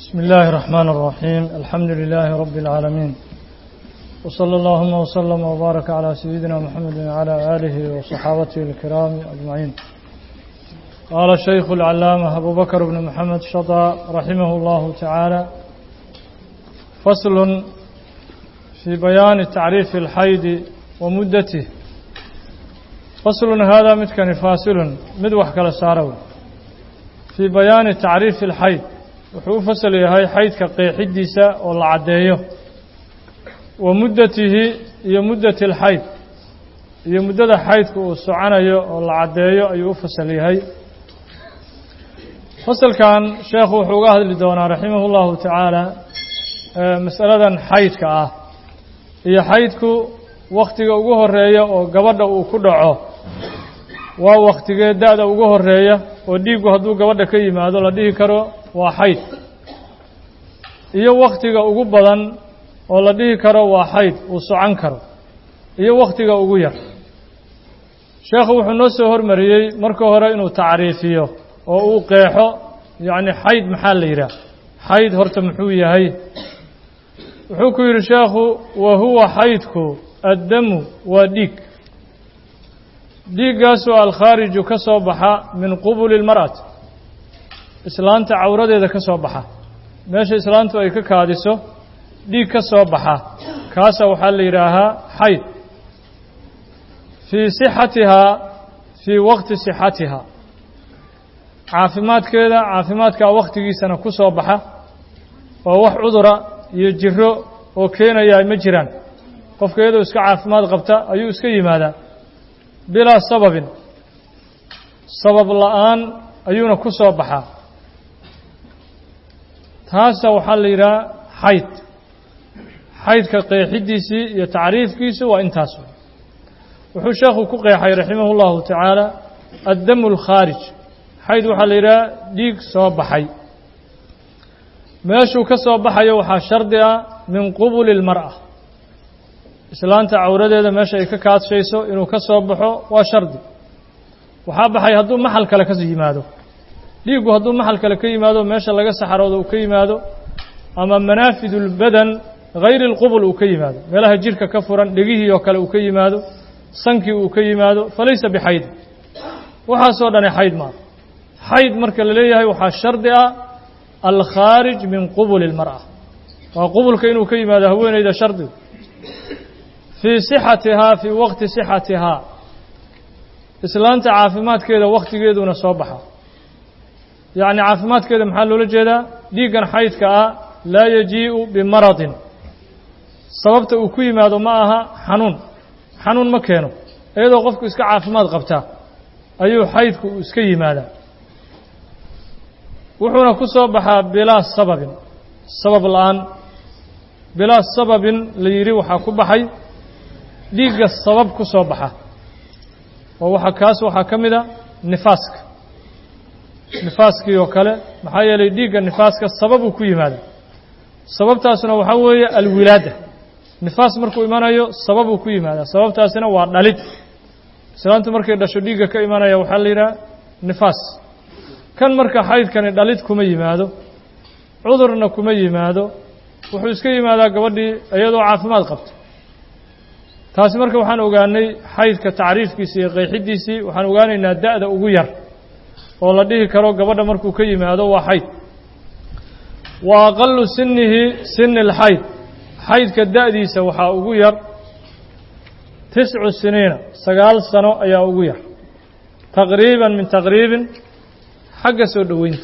بسم الله الرحمن الرحيم الحمد لله رب العالمين وصلى اللهم وسلم وبارك على سيدنا محمد وعلى آله وصحابته الكرام أجمعين قال الشيخ العلامة أبو بكر بن محمد شطى رحمه الله تعالى فصل في بيان تعريف الحيض ومدته فصل هذا متكن فاصل مدوح كلا سارو في بيان تعريف الحيض wuxuu u fasal yahay xaydka qeexidiisa oo la caddeeyo wa muddatihi iyo muddati alxayd iyo muddada xaydka uu soconayo oo la caddeeyo ayuu u fasal yahay fasalkan sheekhu wuxuu uga hadli doonaa raximah llahu tacaala masaladan xaydka ah iyo xaydku wakhtiga ugu horeeya oo gabadha uu ku dhaco waa wakhtigee da-da ugu horeeya oo dhiiggu hadduu gabadha ka yimaado la dhihi karo waa xayd iyo wakhtiga ugu badan oo la dhihi karo waa xayd uu socon karo iyo wakhtiga ugu yar sheekhu wuxuu noo soo hormariyey marka hore inuu tacriifiyo oo uu qeexo yacni xayd maxaa la yidhaah xayd horta muxuu yahay wuxuu ku yidhi sheekhu wa huwa xaydku addamu waa dhiig dhiiggaasoo alkhaariju ka soo baxa min qubuli lmar'ati islaanta cawradeeda ka soo baxa meesha islaantu ay ka kaadiso dhiig ka soo baxa kaasa waxaa la yidhaahaa xayd fii sixatihaa fii waqti sixatihaa caafimaadkeeda caafimaadkaa wakhtigiisana ku soo baxa oo wax cudura iyo jiro oo keenayaa ma jiraan qofka iyadoo iska caafimaad qabta ayuu iska yimaadaa bilaa sababin sabab la-aan ayuuna ku soo baxaa taasa waxaa la yidhaha xayd xaydka qeexidiisii iyo tacriifkiisu waa intaas wuxuu sheekhu ku qeexay raximah اllahu tacaala addamu اlkhaarij xayd waxaa la yidhaha dhiig soo baxay meeshuu ka soo baxayo waxaa shardi ah min qubuli اlmar'a islaanta cawradeeda meesha ay ka kaadshayso inuu ka soo baxo waa shardi waxaa baxay hadduu maxal kale ka yimaado dhiiggu hadduu maxal kale ka yimaado meesha laga saxaroodo uu ka yimaado ama manaafidu lbadan hayri اlqubul uu ka yimaado meelaha jirka ka furan dhegihii oo kale uu ka yimaado sankii uu ka yimaado falaysa bixayd waxaasoo dhani xayd maaha xayd marka la leeyahay waxaa shardi ah alkhaarij min qubuli اlmar'a waa qubulka inuu ka yimaado haweeneyda shardigu fii sixatihaa fii waqti sixatihaa islaanta caafimaadkeeda wakhtigeeduna soo baxa yacni caafimaadkeeda maxaa loola jeedaa dhiiggan xaydka ah laa yajii'u bimaradin sababta uu ku yimaado ma aha xanuun xanuun ma keeno iyadoo qofku iska caafimaad qabtaa ayuu xaydku uu iska yimaadaa wuxuuna ku soo baxaa bilaa sababin sabab la-aan bilaa sababin la yidhi waxaa ku baxay dhiigga sabab ku soo baxa oo waxa kaas waxaa ka mid a nifaaska nifaaskii oo kale maxaa yeelay dhiigga nifaaska sababuu ku yimaada sababtaasuna waxaa weeye alwilaada nifaas markuu imanayo sababuu ku yimaada sababtaasina waa dhalid islaantu markay dhasho dhiigga ka imanaya waxaa la yidhaha nifaas kan marka xaydkani dhalid kuma yimaado cudurna kuma yimaado wuxuu iska yimaadaa gabadhii iyadoo caafimaad qabta taasi marka waxaan ogaanay xaydka tacriifkiisii iyo qeexidiisii waxaan ogaanaynaa da-da ugu yar oo la dhihi karo gabadha markuu ka yimaado waa xayd wa aqalu sinihi sini اlxayd xaydka da-diisa waxaa ugu yar tiscu siniina sagaal sano ayaa ugu yar taqriiban min taqriibin xagga soo dhoweynta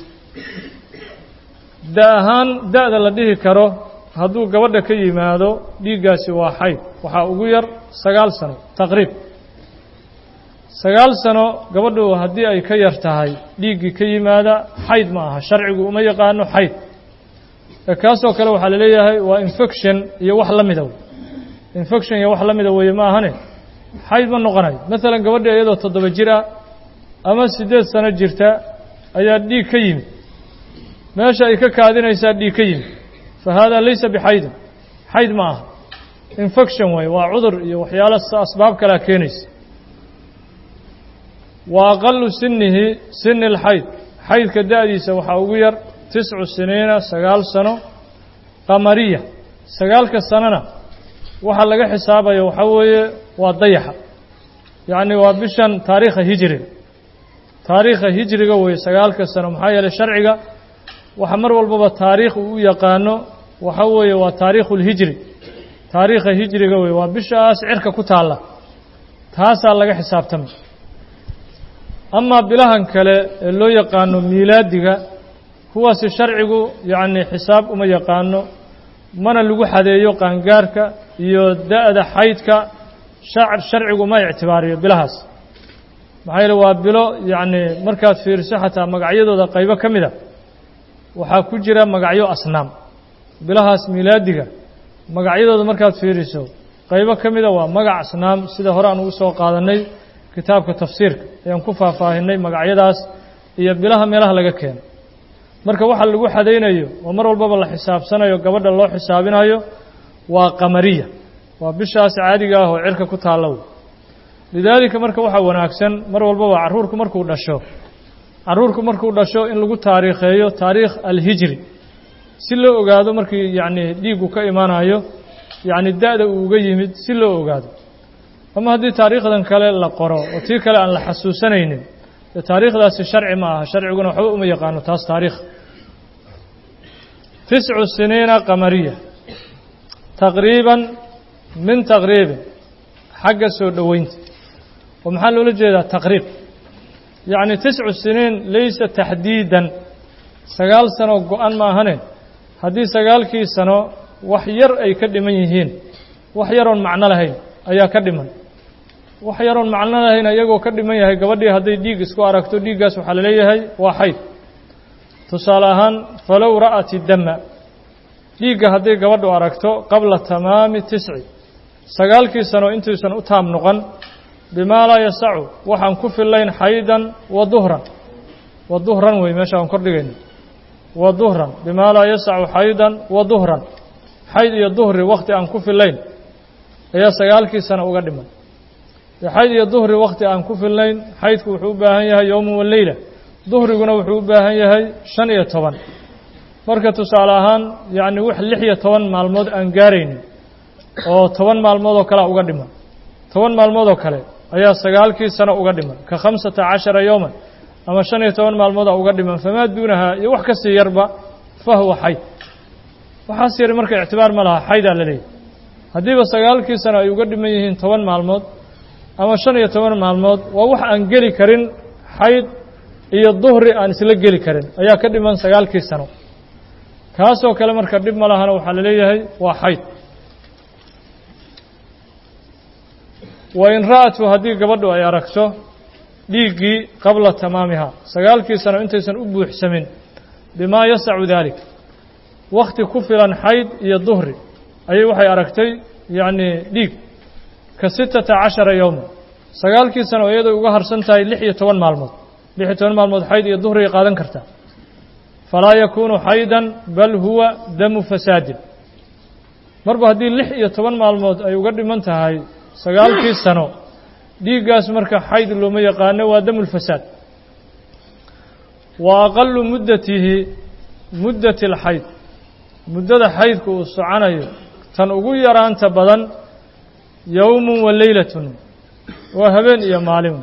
da ahaan da-da la dhihi karo hadduu gabadha ka yimaado dhiiggaasi waa xayd waxaa ugu yar sagaal sano taqriib sagaal sano gabadhu haddii ay ka yar tahay dhiiggii ka yimaada xayd ma aha sharcigu uma yaqaano xayd kaasoo kale waxaa la leeyahay waa infection iyo wax la mida infection iyo wax la mida weeye ma ahane xayd ma noqonayo maalan gabadhi iyadoo toddoba jir ah ama siddeed sano jirta ayaa dhiig ka yimid meesha ay ka kaadinaysaa dhiig ka yimid fa haadaa laysa bixaydin xayd ma aha infection weeye waa cudur iyo waxyaalo asbaab kalea keenaysa wa aqalu sinihi sini اlxayd xaydka da-diisa waxaa ugu yar tiscu siniina sagaal sano qamariya sagaalka sanona waxaa laga xisaabaya waxaa weeye waa dayaxa yacni waa bishan taariikha hijriga taariikha hijriga weeye sagaalka sano maxaa yeelay sharciga waxa mar walbaba taariikh uu u yaqaano waxa weeye waa taariikhu lhijri taariikha hijriga weye waa bishaas cirka ku taalla taasaa laga xisaabtamay amaa bilahan kale ee loo yaqaano miilaadiga kuwaasi sharcigu yacni xisaab uma yaqaano mana lagu xadeeyo qaangaarka iyo da-da xaydka sharcigu ma ictibaariyo bilahaas maxaa yeele waa bilo yacni markaad fiiriso xataa magacyadooda qaybo ka mid a waxaa ku jira magacyo asnaam bilahaas miilaadiga magacyadooda markaad fiiriso qaybo ka mida waa magac asnaam sida hore aan ugu soo qaadanay kitaabka tafsiirka ayaan ku faahfaahinay magacyadaas iyo bilaha meelaha laga keeno marka waxa lagu xadaynayo oo mar walbaba la xisaabsanayo gabadha loo xisaabinayo waa qamariya waa bishaas caadiga ah oo cirka ku taallow lidaalika marka waxaa wanaagsan mar walbaba carruurku markuu dhasho carruurku markuu dhasho in lagu taariikheeyo taariikh alhijri si loo ogaado markii yacni dhiiggu ka imaanayo yacni da-da uu uga yimid si loo ogaado ama haddii taariikhdan kale la qoro oo tii kale aan la xasuusanaynin dee taariikhdaasi sharci ma aha sharciguna waxba uma yaqaano taas taariikh tiscu siniina qamariya taqriiban min taqriibin xagga soo dhoweynta oo maxaa loola jeedaa taqriib yacni tiscu siniin laysa taxdiidan sagaal sano go-an ma ahane haddii sagaalkii sano wax yar ay ka dhiman yihiin wax yaroon macno lahayn ayaa ka dhiman wax yaroon macno lahayn iyagoo ka dhiman yahay gabadhii hadday dhiig isku aragto dhiiggaas waxaa la leeyahay waa xayd tusaale ahaan falow ra'at idama dhiigga hadday gabadhu aragto qabla tamaami tisci sagaalkii sano intuusan u taam noqon bimaa laa yasacu waxaan ku fillayn xaydan wa duhran wa duhran wey meesha aan kordhigayno wa duhran bimaa laa yasacu xaydan wa duhran xayd iyo duhri wakhti aan ku fillayn ayaa sagaalkii sano uga dhiman xayd iyo duhri wakhti aan ku fillayn xaydku wuxuu u baahan yahay yowman wa leyla duhriguna wuxuu u baahan yahay shan iyo toban marka tusaale ahaan yacni wax lix iyo toban maalmood aan gaaraynin oo toban maalmood oo kalea uga dhiman toban maalmood oo kale ayaa sagaalkii sano uga dhiman ka khamsata cashara yowman ama shan iyo toban maalmooda uga dhiman famaa duunahaa iyo wax kasii yarba fa huwa xayd waxaas yari marka ictibaar ma laha xaydaa la leeyahy haddiiba sagaalkii sano ay uga dhiman yihiin toban maalmood ama shan iyo toban maalmood waa wax aan geli karin xayd iyo duhri aan isla geli karin ayaa ka dhiman sagaalkii sano kaasoo kale marka dhib ma lahana waxaa la leeyahay waa xayd wa in ra'atu haddii gabadhu ay aragto dhiiggii qabla tamaamiha sagaalkii sano intaysan u buuxsamin bimaa yasacu daalik wakhti ku filan xayd iyo duhri ayay waxay aragtay yacni dhiig ka sittata cashara yowma sagaalkii sano iyadoo uga harsan tahay lix iyo toban maalmood lix iyo toban maalmood xayd iyo duhri ay qaadan kartaa falaa yakuunu xaydan bal huwa damu fasaadin marba haddii lix iyo toban maalmood ay uga dhiman tahay sagaalkii sano dhiiggaas marka xayd looma yaqaano waa damu lfasaad wa aqalu muddatihi muddati alxayd muddada xaydku uu soconayo tan ugu yaraanta badan yowmun wa leylatun waa habeen iyo maalin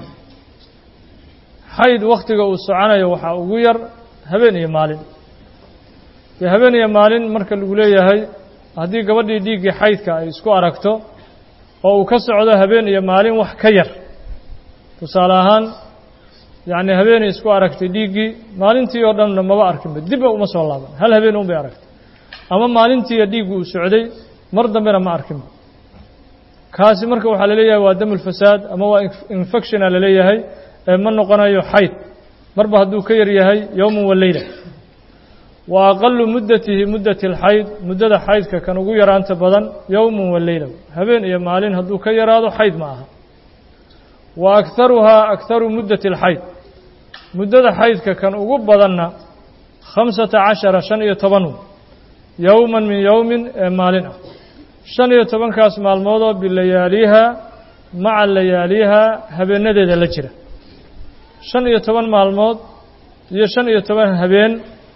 xayd wakhtiga uu soconayo waxaa ugu yar habeen iyo maalin dee habeen iyo maalin marka lagu leeyahay haddii gabadhii dhiiggii xaydka ay isku aragto oo uu ka socdo habeen iyo maalin wax ka yar tusaale ahaan yacni habeenay isku aragtay dhiiggii maalintii oo dhanna maba arkinba dibba uma soo laaban hal habeen un bay aragtay ama maalintiiya dhiiggu uu socday mar dambena ma arkinba kaasi marka waxaa la leeyahay waa damulfasaad ama waa infectiona la leeyahay ee ma noqonayo xayd marba hadduu ka yar yahay yowman wa leyla wa aqalu muddatihi muddati alxayd muddada xaydka kan ugu yaraanta badan yowman wa leyla habeen iyo maalin hadduu ka yaraado xayd ma aha wa akharuhaa akharu muddati alxayd muddada xaydka kan ugu badanna khamsata cashara shan iyo toban yowman min yowmin ee maalin ah shan iyo tobankaas maalmoodoo bilayaaliha maca layaaliha habeenadeeda la jira shan iyo toban maalmood iyo shan iyo toban habeen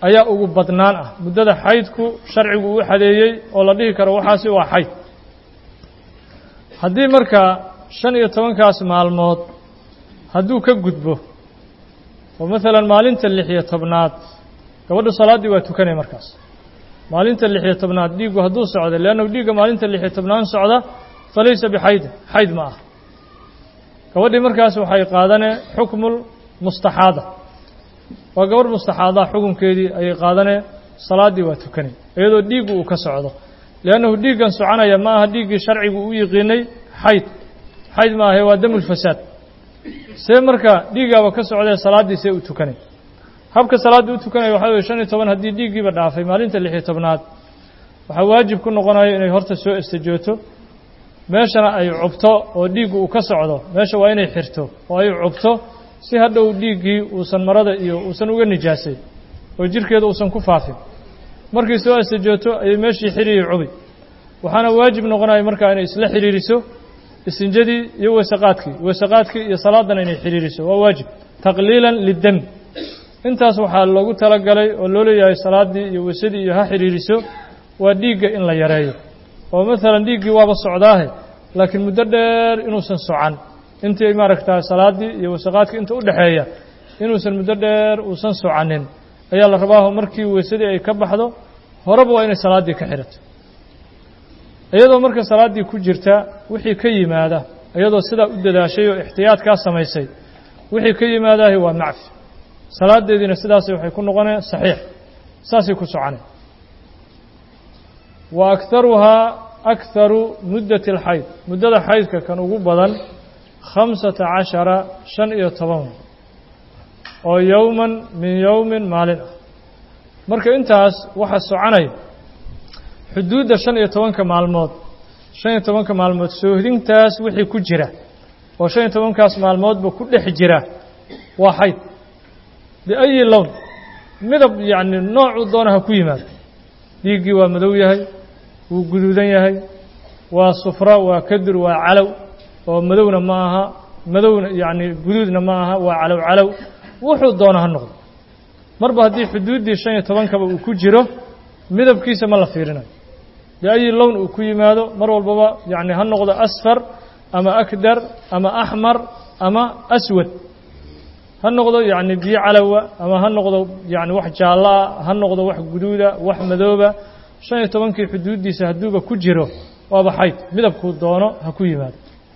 ayaa ugu badnaan ah muddada xaydku sharcigu uu xadeeyey oo la dhihi karo waxaasi waa xayd haddii markaa shan iyo tobankaas maalmood hadduu ka gudbo oo maalan maalinta lix iyo tobnaad gabadhu salaaddii waa tukanaya markaas maalinta lix iyo tobnaad dhiiggu hadduu socdo leannahu dhiigga maalinta lix iyo tobnaad socda falaysa bixaydin xayd ma ah gabadhii markaas waxay qaadanee xukmul mustaxaada waa gabadh mustaxaada xukunkeedii ayay qaadanee salaaddii waa tukanay iyadoo dhiiggu uu ka socdo liannahu dhiiggan soconaya ma aha dhiiggii sharcigu u yiqiinay xayd xayd ma ahe waa damulfasaad see marka dhiiggaaba ka socdee salaaddii see u tukanay habka salaaddii u tukanaya waxaa weye shan iyo toban haddii dhiiggiiba dhaafay maalinta lix iyo tobnaad waxaa waajib ku noqonayo inay horta soo istijooto meeshana ay cubto oo dhiiggu uu ka socdo meesha waa inay xirto oo ay cubto si hadhow dhiiggii uusan marada iyo uusan uga nijaasayn oo jirhkeeda uusan ku faafin markay soo istijooto ayay meeshii xiriiri cubi waxaana waajib noqonaya markaa inay isla xiriiriso istinjadii iyo weesaqaadkii weesaqaadkii iyo salaadana inay xiriiriso waa waajib taqliilan lidami intaas waxaa loogu talagalay oo loo leeyahay salaaddii iyo weysadii iyo ha xiriiriso waa dhiigga in la yareeyo oo maalan dhiiggii waaba socdaahe laakiin muddo dheer inuusan socan intii maaragtaa salaaddii iyo wasaqaadkii inta u dhexeeya inuusan muddo dheer uusan socanin ayaa la rabaaho markii weysadii ay ka baxdo horeba waa inay salaaddii ka xidhato iyadoo marka salaaddii ku jirta wixii ka yimaada iyadoo sidaa u dadaashay oo ixtiyaadkaa samaysay wixii ka yimaadaahi waa macfi salaadeediina sidaasay waxay ku noqoneen saxiix saasay ku soconeen wa akharuhaa akharu muddati alxayd muddada xaydka kan ugu badan khamsata cashara shan iyo toban oo yowman min yowmin maalin ah marka intaas waxa soconaya xuduudda shan iyo tobanka maalmood shan iyo tobanka maalmood soohdintaas wixii ku jira oo shan iyo tobankaas maalmoodba ku dhex jira waa xayd biayi lown midab yacni noocuu doona ha ku yimaado dhiiggii waa madow yahay wuu guduudan yahay waa sufra waa kadur waa calow oo madowna ma aha madowna yacni guduudna ma aha waa calow calow wuxuu doona ha noqdo marba haddii xuduuddii shan iyo tobankaba uu ku jiro midabkiisa ma la fiirinayo biayi lown uu ku yimaado mar walbaba yacni ha noqdo asfar ama akdar ama axmar ama aswad ha noqdo yacni biyo calowa ama ha noqdo yacni wax jaallo ah ha noqdo wax guduuda wax madooba shan iyo tobankii xuduuddiisa hadduuba ku jiro waaba xayd midabkuu doono ha ku yimaado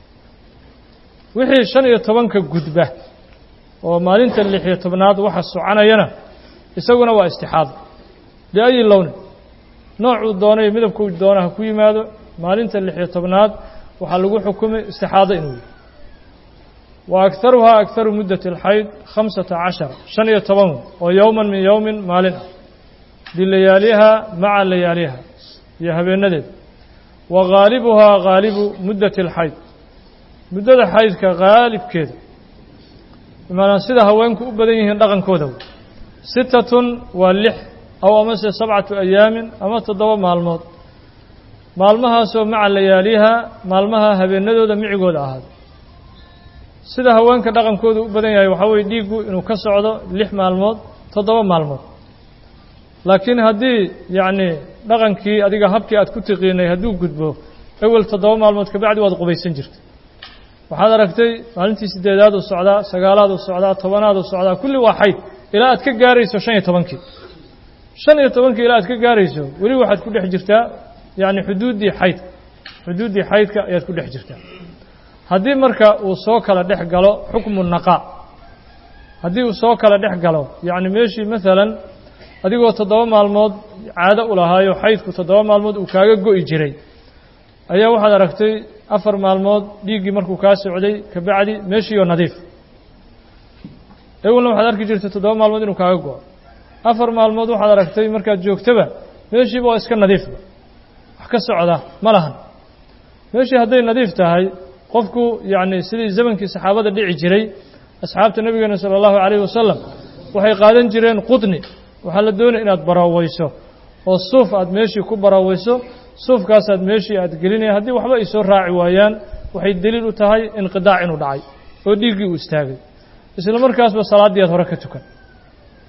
wixii shan iyo tobanka gudba oo maalinta lix iyo tobnaad waxa soconayana isaguna waa istixaado biayi lowni noocuu doono iyo midabkuu doono ha ku yimaado maalinta lix iyo tobnaad waxaa lagu xukumay istixaado inuu yihi wa akharuhaa akharu muddati alxayd khamsata cashara shan iyo toban oo yowman min yowmin maalin ah bilayaaliha maca layaaliha iyo habeenadeed wa ghaalibuhaa ghaalibu muddati alxayd muddada xaydka haalibkeeda bimaanaa sida haweenku u badan yihiin dhaqankooda sitatun waa lix aw amase sabcatu ayaamin ama toddoba maalmood maalmahaasoo maca layaaliha maalmaha habeenadooda micigooda ahaada sida haweenka dhaqankooda u badan yahay waxaa weye dhiiggu inuu ka socdo lix maalmood toddoba maalmood laakiin haddii yacni dhaqankii adiga habkii aad ku tiqiinay hadduu gudbo ewel toddoba maalmood kabacdi waad qubaysan jirta waxaad aragtay maalintii sideedaad uu socdaa sagaalaad uu socdaa tobanaad uu socdaa kulli waa xayd ilaa aad ka gaarayso shan iyo tobankii shan iyo tobankii ilaa aad ka gaarayso weli waxaad ku dhex jirtaa yacni xuduuddii xaydka xuduuddii xaydka ayaad ku dhex jirtaa haddii marka uu soo kala dhex galo xukmu naqaa haddii uu soo kala dhex galo yacni meeshii maalan adigoo toddoba maalmood caado u lahaayo xaydku toddoba maalmood uu kaaga go'i jiray ayaa waxaad aragtay afar maalmood dhiiggii markuu kaa socday kabacdi meeshiioo nadiif ewelna waxaad arki jirtay toddoba maalmood inuu kaaga go'o afar maalmood waxaad aragtay markaad joogtaba meeshiiba waa iska nadiifba wax ka socda ma lahan meeshii hadday nadiif tahay qofku yacni sidii zamankii saxaabada dhici jiray asxaabta nebigeena sala allahu calayhi wasalam waxay qaadan jireen qudni waxaa la doonaya inaad baraaweyso oo suuf aad meeshii ku baraaweyso suufkaasaad meeshii aad gelinaya haddii waxba ay soo raaci waayaan waxay deliil u tahay inqidaac inuu dhacay oo dhiiggii uu istaagay isla markaasba salaaddii aad hore ka tukan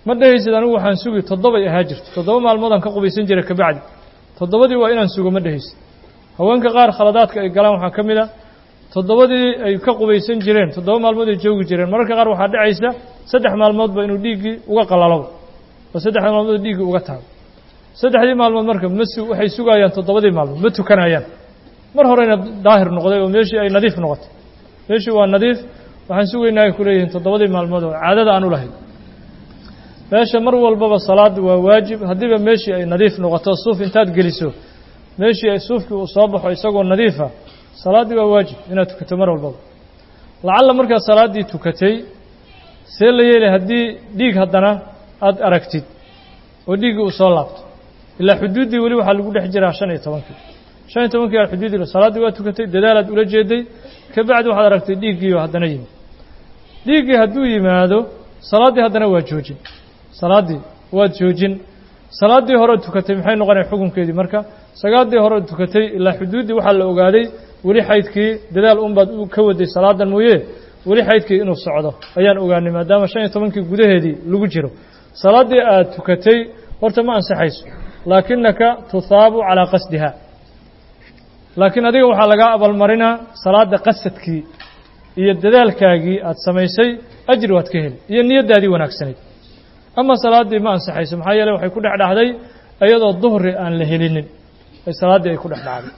ma dhehaysid anigu waxaan sugi toddobay ahaa jirto toddoba maalmoodaan ka qubaysan jiray kabacdi toddobadii waa inaan sugo ma dhehaysid haweenka qaar khaladaadka ay galaan waxaa ka mid a toddobadii ay ka qubaysan jireen toddoba maalmood ay joogi jireen mararka qaar waxaa dhacaysa saddex maalmoodba inuu dhiiggii uga qalalo oo saddex maalmood dhiiggii uga tago saddexdii maalmood marka ma su waxay sugayaan toddobadii maalmood ma tukanayaan mar horeyna daahir noqday oo meeshii ay nadiif noqotay meeshii waa nadiif waxaan sugaynaa ay ku leeyihiin toddobadii maalmood oo caadada aan u lahayn meesha mar walbaba salaadda waa waajib haddiiba meeshii ay nadiif noqoto suuf intaad geliso meeshii ay suufkii uu soo baxo isagoo nadiifa salaaddii waa waajib inaad tukato mar walbaba lacalla markaad salaaddii tukatay see la yeelay haddii dhiig haddana aada aragtid oo dhiiggii uu soo laabto ilaa xuduuddii weli waxaa lagu dhex jiraa shan iyo tobankii shan iyo tobankii aad xuduuddii salaaddii waa tukatay dadaalaad ula jeeday kabacdi waxaad aragtay dhiiggiioo haddana yimid dhiiggii hadduu yimaado salaaddii haddana waa joojin salaaddii waad joojin salaaddii horeod tukatay maxay noqonaya xukunkeedii marka sagaaddii horeod tukatay ilaa xuduuddii waxaa la ogaaday weli xaydkii dadaal unbaad ka waday salaadan mooye weli xaydkii inuu socdo ayaan ogaanay maadaama shan iyo tobankii gudaheedii lagu jiro salaaddii aad tukatay horta ma ansaxayso laakinaka tuhaabu calaa qasdiha laakiin adiga waxaa lagaa abaalmarinaa salaadda qasadkii iyo dadaalkaagii aad samaysay ajri waad ka heli iyo niyaddaadii wanaagsanayd ama salaaddii ma ansaxayso maxaa yeele waxay ku dhex dhacday iyadoo duhri aan la helinin ay salaaddii ay ku dhex dhacday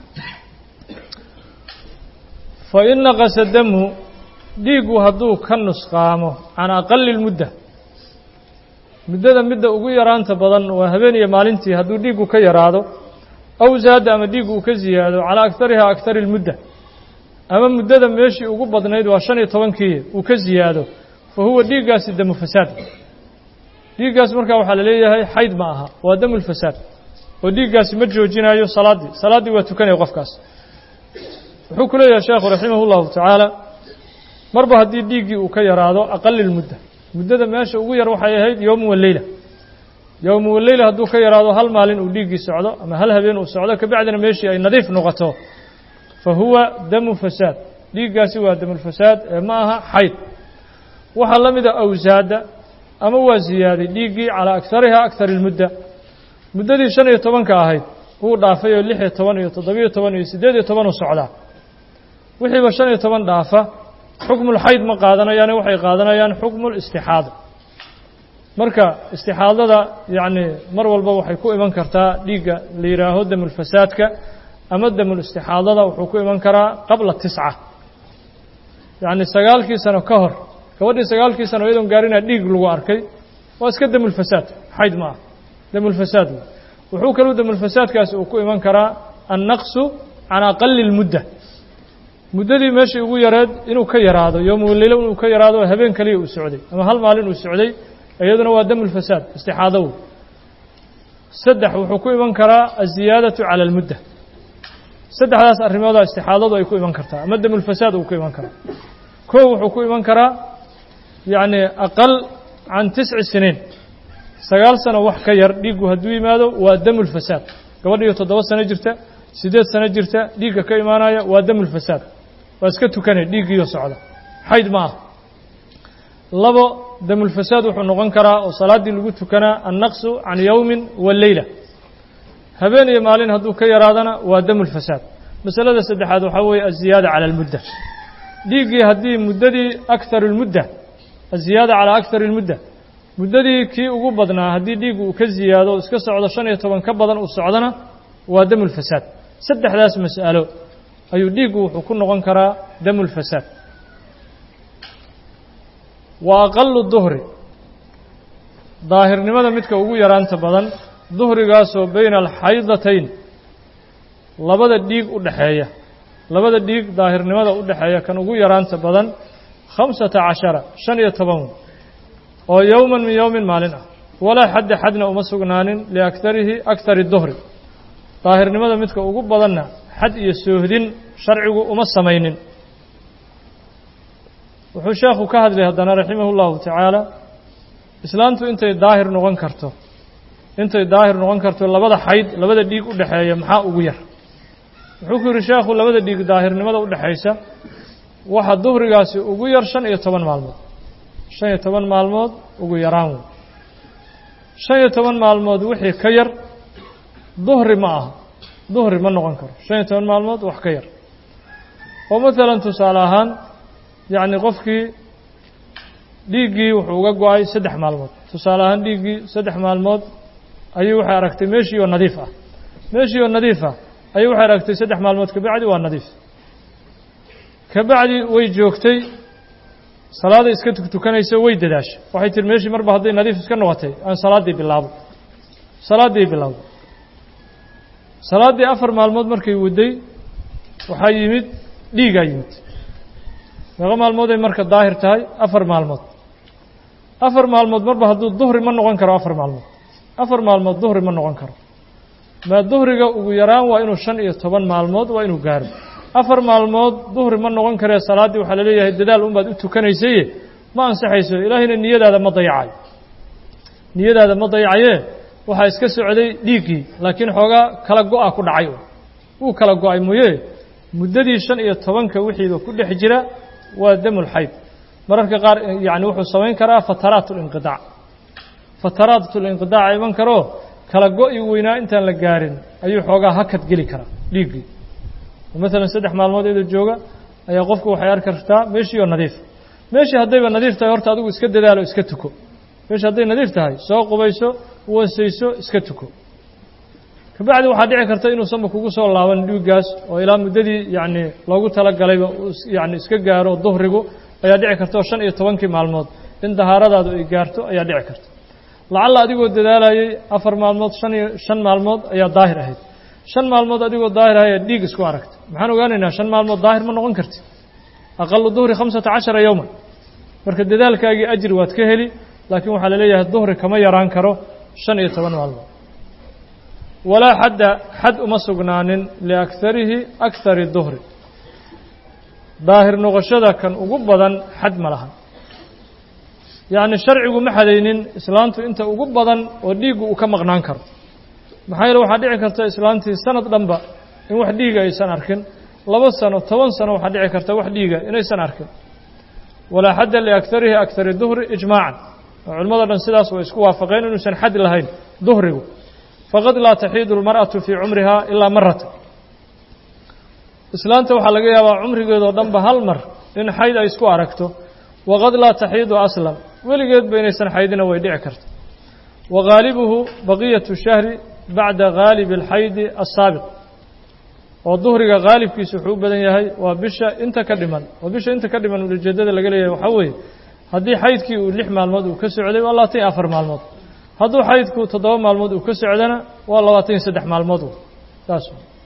fa in naqasa damu dhiiggu hadduu ka nusqaamo can aqali lmudda muddada midda ugu yaraanta badan waa habeen iyo maalintii hadduu dhiiggu ka yaraado aw zaada ama dhiiggu uu ka ziyaado calaa agarihaa agari lmudda ama muddada meeshii ugu badnayd waa shan iyo tobankii uu ka ziyaado fa huwa dhiiggaasi damu fasaad dhiiggaas markaa waxaa la leeyahay xayd ma aha waa damulfasaad oo dhiiggaasi ma joojinaayo salaaddii salaaddii waa tukanaya qofkaas wuxuu ku leeyahay sheekhu raximah llahu tacaala marba haddii dhiiggii uu ka yaraado aqali lmudda muddada meesha ugu yar waxay ahayd yowmu waleyla yowmu waleyla hadduu ka yaraado hal maalin uu dhiiggii socdo ama hal habeen uu socdo kabacdina meeshii ay nadiif noqoto fa huwa damu fasaad dhiiggaasi waa damulfasaad ee ma aha xayd waxaa la mida awsaada ama waa ziyaaday dhiiggii calaa agariha agari lmudda muddadii shan iyo tobanka ahayd wuu dhaafay oo lix iyo toban iyo toddobiyo toban iyo siddeed iyo toban u socdaa wixiiba shan iyo toban dhaafa xukmulxayd ma qaadanayaane waxay qaadanayaan xukmulistixaada marka istixaadada yacni mar walba waxay ku iman kartaa dhiigga la yidhaaho damulfasaadka ama damulistixaadada wuxuu ku iman karaa qabla tisca yacni sagaalkii sano ka hor gabadhii sagaalkii sano iyadoon gaarinaa dhiig lagu arkay waa iska damulfasaad xayd ma ah damulfasaad wuxuu kaluu damulfasaadkaasi uu ku iman karaa annaqsu can aqali lmudda muddadii meeshii ugu yareed inuu ka yaraado yowmuleylo inuu ka yaraado habeen kaliya uu socday ama hal maalin uu socday iyaduna waa damulfasaad istixaadow saddex wuxuu ku iman karaa aziyaadatu cala almudda saddexdaas arrimooda istixaadadu ay ku iman kartaa ama damulfasaad uu ku iman karaa kow wuxuu ku iman karaa yacni aqal can tisci siniin sagaal sano wax ka yar dhiiggu hadduu yimaado waa damulfasaad gabadhiyo toddoba sano jirta siddeed sano jirta dhiigga ka imaanaya waa damulfasaad waa iska tukanay dhiiggiiyo socda xayd ma ah labo damulfasaad wuxuu noqon karaa oo salaaddii lagu tukanaa annaqsu can yowmin wa leyla habeen iyo maalin hadduu ka yaraadana waa damulfasaad masalada saddexaad waxaa weeye aziyaada cala almudda dhiiggii haddii muddadii akharu lmudda aziyaada calaa akari lmudda muddadii kii ugu badnaa haddii dhiiggu uu ka ziyaado iska socdo shan iyo toban ka badan uu socdona waa damulfasaad saddexdaas mas'alo ayuu dhiiggu wuxuu ku noqon karaa damulfasaad wa aqalu duhri daahirnimada midka ugu yaraanta badan duhrigaasoo bayna alxaydatayn labada dhiig u dhexeeya labada dhiig daahirnimada u dhexeeya kan ugu yaraanta badan khamsata cashara shan iyo toban oo yowman min yowmin maalin ah walaa xadda xadna uma sugnaanin liakarihi akari duhri daahirnimada midka ugu badanna xad iyo soohdin sharcigu uma samaynin wuxuu sheekhu ka hadlay haddana raximahu llahu tacaala islaantu intay daahir noqon karto intay daahir noqon karto labada xayd labada dhiig u dhexeeya maxaa ugu yar wuxuu ku yidhi sheekhu labada dhiig daahirnimada u dhexaysa waxa duhrigaasi ugu yar shan iyo toban maalmood shan iyo toban maalmood ugu yaraan wey shan iyo toban maalmood wixii ka yar duhri ma aha duhri ma noqon karo shan iyo toban maalmood wax ka yar oo maalan tusaale ahaan yacni qofkii dhiiggii wuxuu uga go-ay saddex maalmood tusaale ahaan dhiiggii saddex maalmood ayuu waxay aragtay meeshii oo nadiif ah meeshii oo nadiif ah ayuu waxay aragtay saddex maalmood kabacdi waa nadiif kabacdi way joogtay salaaday iska tuktukanayso way dadaashay waxay tihi meeshii marba hadday nadiif iska noqotay aan salaaddii bilaabo salaaddii bilowday salaaddii afar maalmood markay waday waxaa yimid dhiigaa yimid meeqo maalmood ay marka daahir tahay afar maalmood afar maalmood marba hadduu duhri ma noqon karo afar maalmood afar maalmood duhri ma noqon karo maa duhriga ugu yaraan waa inuu shan iyo toban maalmood waa inuu gaaro afar maalmood duhri ma noqon karee salaaddii waxaa la leeyahay dadaal unbaad u tukanaysaye ma ansaxayso ilaahayna niyadaada ma dayacayo niyadaada ma dayacayee waxaa iska socday dhiiggii laakiin xoogaa kala go-a ku dhacay wuu kala go-ay mooye muddadii shan iyo tobanka wixiiba ku dhex jira waa damulxayd mararka qaar yacni wuxuu samayn karaa fataraat ulinqidaac fataraat ulinqidaaca iman karoo kala go-i weynaa intaan la gaarin ayuu xoogaa hakad geli karaa dhiiggii maalan saddex maalmood iyadoo jooga ayaa qofku waxay arki kartaa meeshii oo nadiif meeshii haddayba nadiif tahay horta adigu iska dadaalo iska tuko meeshii hadday nadiif tahay soo qubayso wasayso iska tuko kabacdi waxaa dhici karta inuusanba kugu soo laaban dhiiggaas oo ilaa muddadii yacni loogu talagalayba yani iska gaaro duhrigu ayaa dhici karta oo shan iyo tobankii maalmood in dahaaradaadu ay gaarto ayaa dhici karta lacalla adigoo dadaalayay afar maalmood shan iyo shan maalmood ayaa daahir ahayd shan maalmood adigoo daahir ahaya dhiig isku aragta maxaan ogaanaynaa shan maalmood daahir ma noqon karti aqalu duhri khamsata cashara yowman marka dadaalkaagii ajri waad ka heli laakiin waxaa la leeyahay duhri kama yaraan karo shan iyo toban maalmood walaa xadda xad uma sugnaanin liakharihi akhari duhri daahir noqoshada kan ugu badan xad ma laha yacni sharcigu ma xadaynin islaantu inta ugu badan oo dhiiggu uu ka maqnaan karo maxaa yeele waxaa dhici karta islaantii sanad dhanba in wax dhiiga aysan arkin laba sano toban sano waxaa dhici karta wax dhiiga inaysan arkin walaa xadda liakharihi akhari duhri ijmaacan oo culimmado dhan sidaas way isku waafaqeen inuusan xad lahayn duhrigu faqad laa taxiidu almar'atu fii cumrihaa ilaa marata islaanta waxaa laga yaabaa cumrigeedoo dhanba hal mar in xayd ay isku aragto waqad laa taxiidu aslan weligeedba inaysan xaydina way dhici karta wa ghaalibuhu baqiyatu shahri bacda ghaalibi alxaydi assaabiq oo duhriga haalibkiisa wuxuu u badan yahay waa bisha inta ka dhiman oo bisha inta ka dhiman ujeeddada laga leeyahay waxaa weeye haddii xaydkii uu lix maalmood uu ka socday waa labaatan iyo afar maalmood hadduu xaydku toddoba maalmood uu ka socdana waa labaatan iyo saddex maalmood saas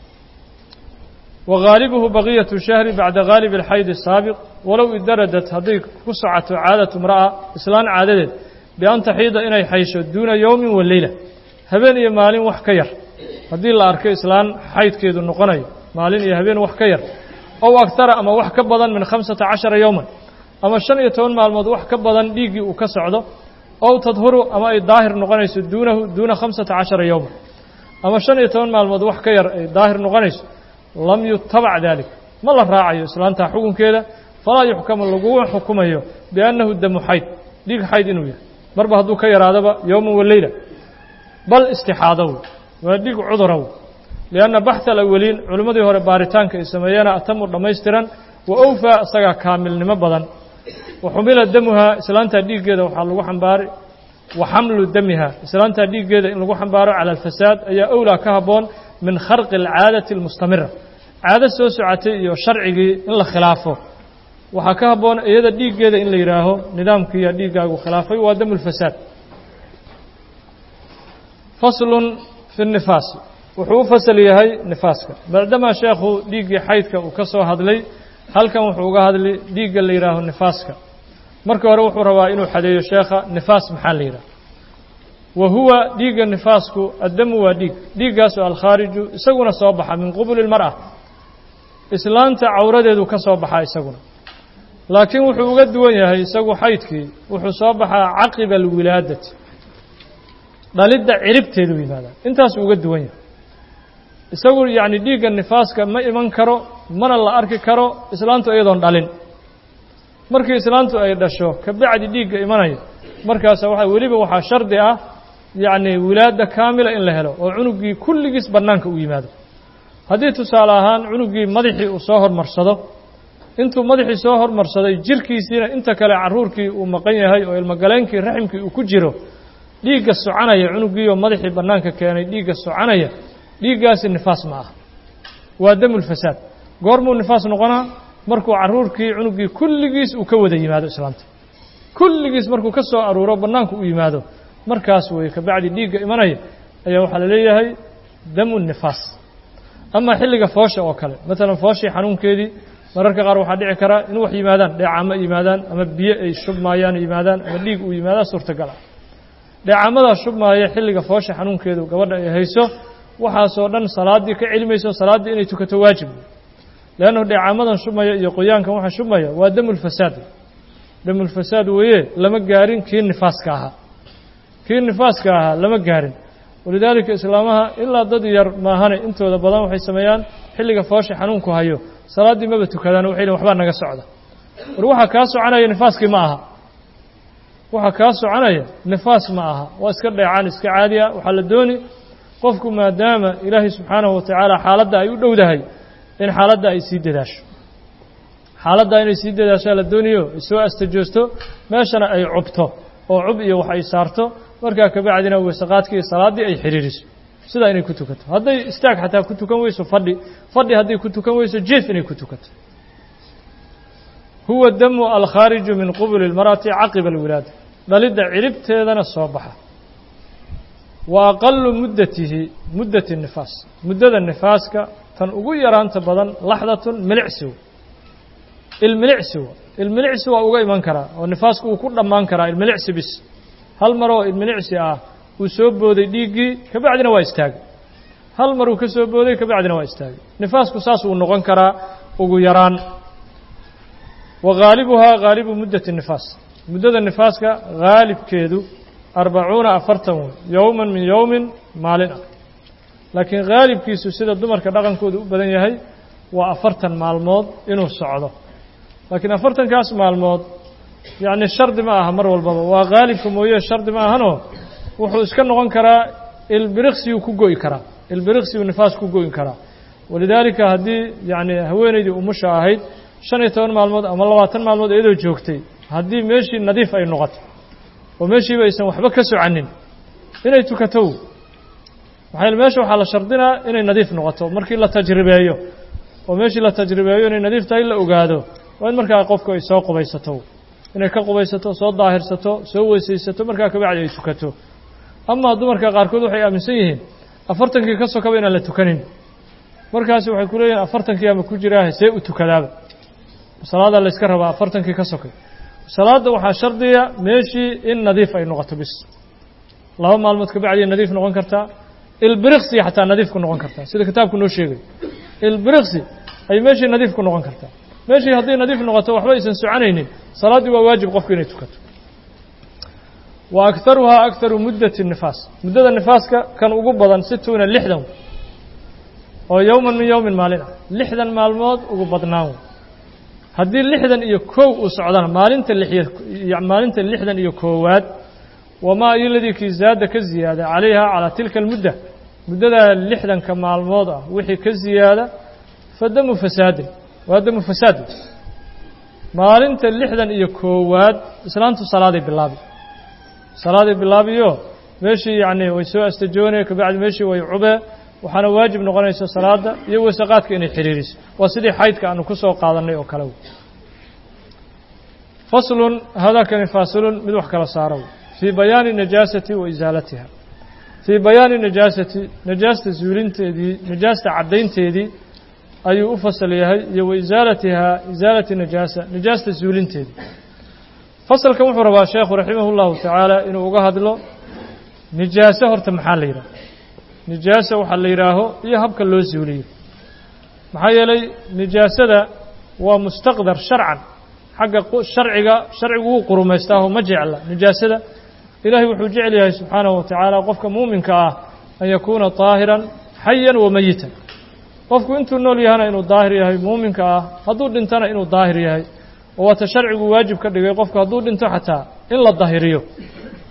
wa ghaalibuhu baqiyatu shahri bacda ghaalibi alxayd asaabiq walow idaradat hadday ku socoto caadatu imra'a islaan caadadeed bian taxiida inay xaysho duuna yowmin wa leyla habeen iyo maalin wax ka yar haddii la arko islaan xaydkeedu noqonayo maalin iyo habeen wax ka yar ow aktara ama wax ka badan min khamsata cashara yowman ama shan iyo toban maalmood wax ka badan dhiiggii uu ka socdo ow tadhuru ama ay daahir noqonayso duunahu duuna khamsata cashara yowman ama shan iyo toban maalmood wax ka yar ay daahir noqonayso lam yutabac dalik ma la raacayo islaantaa xukunkeeda falaa yuxkamu laguma xukumayo biannahu damu xayd dhiig xayd inuu yahay marba hadduu ka yaraadaba yowman wa leyla bal istixaado wey waa dhiig cudura wey lianna baxha alawaliin culimmadii hore baaritaanka ay sameeyeena atamu dhammaystiran wa owfaa isagaa kaamilnimo badan wa xumila damuhaa islaantaa dhiiggeeda waxaa lagu xambaaray wa xamlu damiha islaantaa dhiiggeeda in lagu xambaaro cala alfasaad ayaa owlaa ka habboon min kharqi alcaadati almustamira caado soo socotay iyo sharcigii in la khilaafo waxaa ka habboon iyada dhiiggeeda in la yidhaaho nidaamkiiya dhiiggaagu khilaafay waa damu lfasaad faslun fi nifaasi wuxuu u fasal yahay nifaaska maadamaa sheekhu dhiiggii xaydka uu ka soo hadlay halkan wuxuu uga hadlay dhiigga la yidhaaho nifaaska marka hore wuxuu rabaa inuu xadeeyo sheekha nifaas maxaa la yidhaha wa huwa dhiigga nifaasku addamu waa dhiig dhiiggaas oo alkhaariju isaguna soo baxa min qubuli lmar'a islaanta cawradeedu ka soo baxaa isaguna laakiin wuxuu uga duwan yahay isagu xaydkii wuxuu soo baxaa caqiba alwilaadati dhalidda ciribteedu yimaada intaasuu uga duwan yahay isagu yacni dhiigga nifaaska ma iman karo mana la arki karo islaantu iyadoon dhalin markii islaantu ay dhasho kabacdi dhiigga imanaya markaasa waxa weliba waxaa shardi ah yacni wilaada kaamila in la helo oo cunugii kulligiis bannaanka u yimaado haddii tusaale ahaan cunugii madaxii uu soo hormarsado intuu madaxii soo hormarsaday jirkiisiina inta kale carruurkii uu maqan yahay oo ilmogaleenkii raximkii uu ku jiro dhiigga soconaya cunugiioo madaxii bannaanka keenay dhiigga soconaya dhiiggaasi nifaas ma aha waa damulfasaad goormuu nifaas noqonaa markuu carruurkii cunugii kulligiis uu ka wada yimaado islaanta kulligiis markuu ka soo aruuro bannaanku u yimaado markaas weeye kabacdi dhiigga imanaya ayaa waxaa la leeyahay damu nifaas ama xilliga foosha oo kale maalan fooshii xanuunkeedii mararka qaar waxaa dhici karaa in wax yimaadaan dheecaamo yimaadaan ama biyo ay shubmaayaan yimaadaan ama dhiig uu yimaadaan suurtagal ah dheecaamadaa shubmaaya xilliga foosha xanuunkeedu gabadha ay hayso waxaasoo dhan salaaddii ka celimayso salaaddii inay tukato waajib leannu dheecaamadan shubmaya iyo qoyaankan waxa shubmaya waa damulfasaad damulfasaad weeye lama gaarin kii nifaaska ahaa kii nifaaska ahaa lama gaarin walidaalika islaamaha ilaa dad yar maahane intooda badan waxay sameeyaan xilliga foosha xanuunku hayo salaaddii maba tukadaan waxay lehin waxbaa naga socda war waxaa kaa soconaya nifaaskii ma aha waxaa kaa soconaya nifaas ma aha waa iska dheecaan iska caadi ah waxaa la dooni qofku maadaama ilaahay subxaanahu watacaala xaaladda ay u dhowdahay in xaaladda ay sii dadaasho xaaladda inay sii dadaashaa la doonayo ay soo astajoosto meeshana ay cubto oo cub iyo wax ay saarto markaa kabacdina weysaqaadkii iyo salaaddii ay xidhiiriso sidaa inay ku tukato hadday istaag xataa ku tukan weyso fadhi fadhi hadday ku tukan weyso jeef inay ku tukato huwa damu alkhaariju min qubuli اlmar'ati caqiba alwilaada dhalidda ciribteedana soo baxa wa aqalu muddatihi muddati nifaas muddada nifaaska tan ugu yaraanta badan laxdatun milicsiw ilmilicsiw ilmilicsi waa uga iman karaa oo nifaasku uu ku dhammaan karaa ilmilicsi bis hal mar oo ilmilicsi ah uu soo booday dhiiggii kabacdina waa istaagay hal mar uu ka soo booday kabacdina waa istaagay nifaasku saas uu noqon karaa ugu yaraan wa haalibuhaa haalibu muddati nifaas muddada nifaaska haalibkeedu arbacuuna afartan wey yowman min yowmin maalin ah laakiin haalibkiisu sida dumarka dhaqankooda u badan yahay waa afartan maalmood inuu socdo laakiin afartankaas maalmood yacni shardi ma aha mar walbaba waa haalibka mooye shardi ma ahanoo wuxuu iska noqon karaa ilbiriqsiyuu ku go'i karaa ilbiriqsiyuu nifaas ku go'i karaa walidaalika haddii yacni haweenaydii umusha ahayd shan iyo toban maalmood ama labaatan maalmood iyadoo joogtay haddii meeshii nadiif ay noqoto oo meeshiiba aysan waxba ka socanin inay tukato maxaa yeele meesha waxaa la shardinaa inay nadiif noqoto markii la tajribeeyo oo meeshii la tajribeeyo inay nadiif tahay la ogaado waa in markaa qofku ay soo qubaysato inay ka qubaysato soo daahirsato soo weysaysato markaa kabacdi ay tukato amaa dumarka qaarkood waxay aaminsan yihiin afartankii ka sokaba inaan la tukanin markaasi waxay ku leeyihin afartankii ama ku jiraa see u tukadaaba salaada la yska rabaa afartankii ka sokay salaadda waxaa shardiya meeshii in nadiif ay noqoto bis laba maalmood kabacdiya nadiif noqon kartaa ilbiriqsi xataa nadiif ku noqon kartaa sida kitaabku noo sheegay ilbiriqsi ay meeshii nadiif ku noqon kartaa meeshii hadday nadiif noqoto waxba aysan soconaynin salaaddii waa waajib qofku inay tukato wa akharuhaa akharu muddati nifaas muddada nifaaska kan ugu badan situuna lixdan oo yowman min yowmin maalin ah lixdan maalmood ugu badnaan haddii lixdan iyo kow uu socdana maalinta lixiy maalinta lixdan iyo koowaad wamaa iyoladii kii zaada ka ziyaada calayha calaa tilka almudda muddadaa lixdanka maalmood ah wixii ka ziyaada fa damu fasaadin waa damu fasaad maalinta lixdan iyo koowaad islaantu salaaday bilaabi salaaday bilaabiyo meeshii yacni way soo astajoonaya kabacdi meeshii way cubee waxaana waajib noqonaysa salaada iyo wasaqaadka inay xiriiriso waa sidii xaydka aanu ku soo qaadannay oo kale faslun hadakani faasilun mid wax kala saaro fii bayaani najaasati wa isaalatiha fii bayaani najaasati najaasta zuulinteedii najaasta caddaynteedii ayuu u fasal yahay iyo wa isaalatihaa isaalati najaasa najaasta zuulinteedii fasalkan wuxuu rabaa sheekhu raximah اllahu tacaala inuu uga hadlo nijaaso horta maxaa la yidhaha nijaaso waxaa la yidhaaho iyo habka loo zuuliyo maxaa yeelay nijaasada waa mustaqdar sharcan xagga sharciga sharcigu wuu qurumaystaaho ma jecla nijaasada ilaahay wuxuu jecel yahay subxaanahu wa tacaala qofka muuminka ah an yakuuna طaahiran xayan wa meyitan qofku intuu nool yahana inuu daahir yahay muuminka ah hadduu dhintana inuu daahir yahay oo waata sharcigu waajib ka dhigay qofku hadduu dhinto xataa in la dahiriyo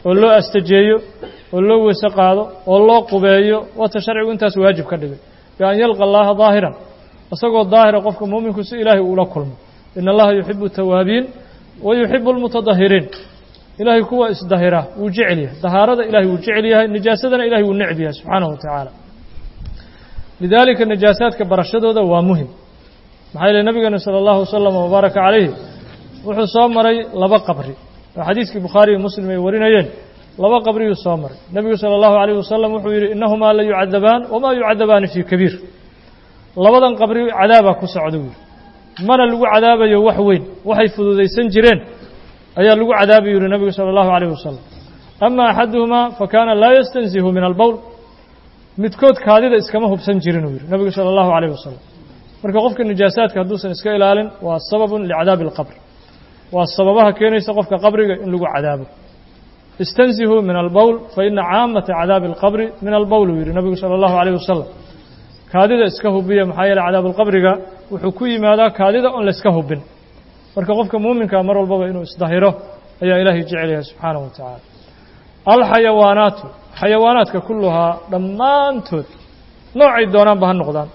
oo loo astajeeyo oo loo weyse qaado oo loo qubeeyo wata sharcigu intaas waajib ka dhigay bian yalqa allaha daahiran isagoo daahira qofka muuminku si ilaahay uula kulmo in allaha yuxibu tawaabiin wa yuxibu almutadahiriin ilaahay kuwa isdahira wuu jecel yahay dahaarada ilahay wuu jecel yahay nijaasadana ilahay wuu necb yahay subxaanahu wa tacaala lidaalika najaasaadka barashadooda waa muhim maxaa yeele nabigeena sala allahu wasalam wabaaraka calayhi wuxuu soo maray laba qabri oo xadiiskii bukhaari iyo muslim ay warinayeen laba qabriyuu soo maray nebigu sala allahu calayh wasalam wuxuu yidhi innahumaa la yucadabaan wamaa yucadabaani fii kabiir labadan qabri cadaabaa ku socda wuu yidhi mana lagu cadaabayo wax weyn waxay fududaysan jireen ayaa lagu cadaabi yidhi nebigu sala allahu calayh wasalam ama axaduhumaa fa kaana laa yastanzihu min albowl midkood kaadida iskama hubsan jirin uu yidhi nebigu sala allahu calayh wasalam marka qofka nijaasaadka hadduusan iska ilaalin waa sababun licadaabi alqabr waa sababaha keenaysa qofka qabriga in lagu cadaabo istanzihuu min albowl fa ina caamata cadaabi alqabri min albowl uu yidhi nebigu sala allahu calayh wasalam kaadida iska hubiya maxaa yeele cadaabuulqabriga wuxuu ku yimaadaa kaadida oon layska hubin marka qofka muuminkaa mar walbaba inuu isdahiro ayaa ilaahay jecel yahay subxaanahu wa tacaala alxayawaanaatu xayawaanaadka kulluhaa dhammaantood noocay doonaanba ha noqdaan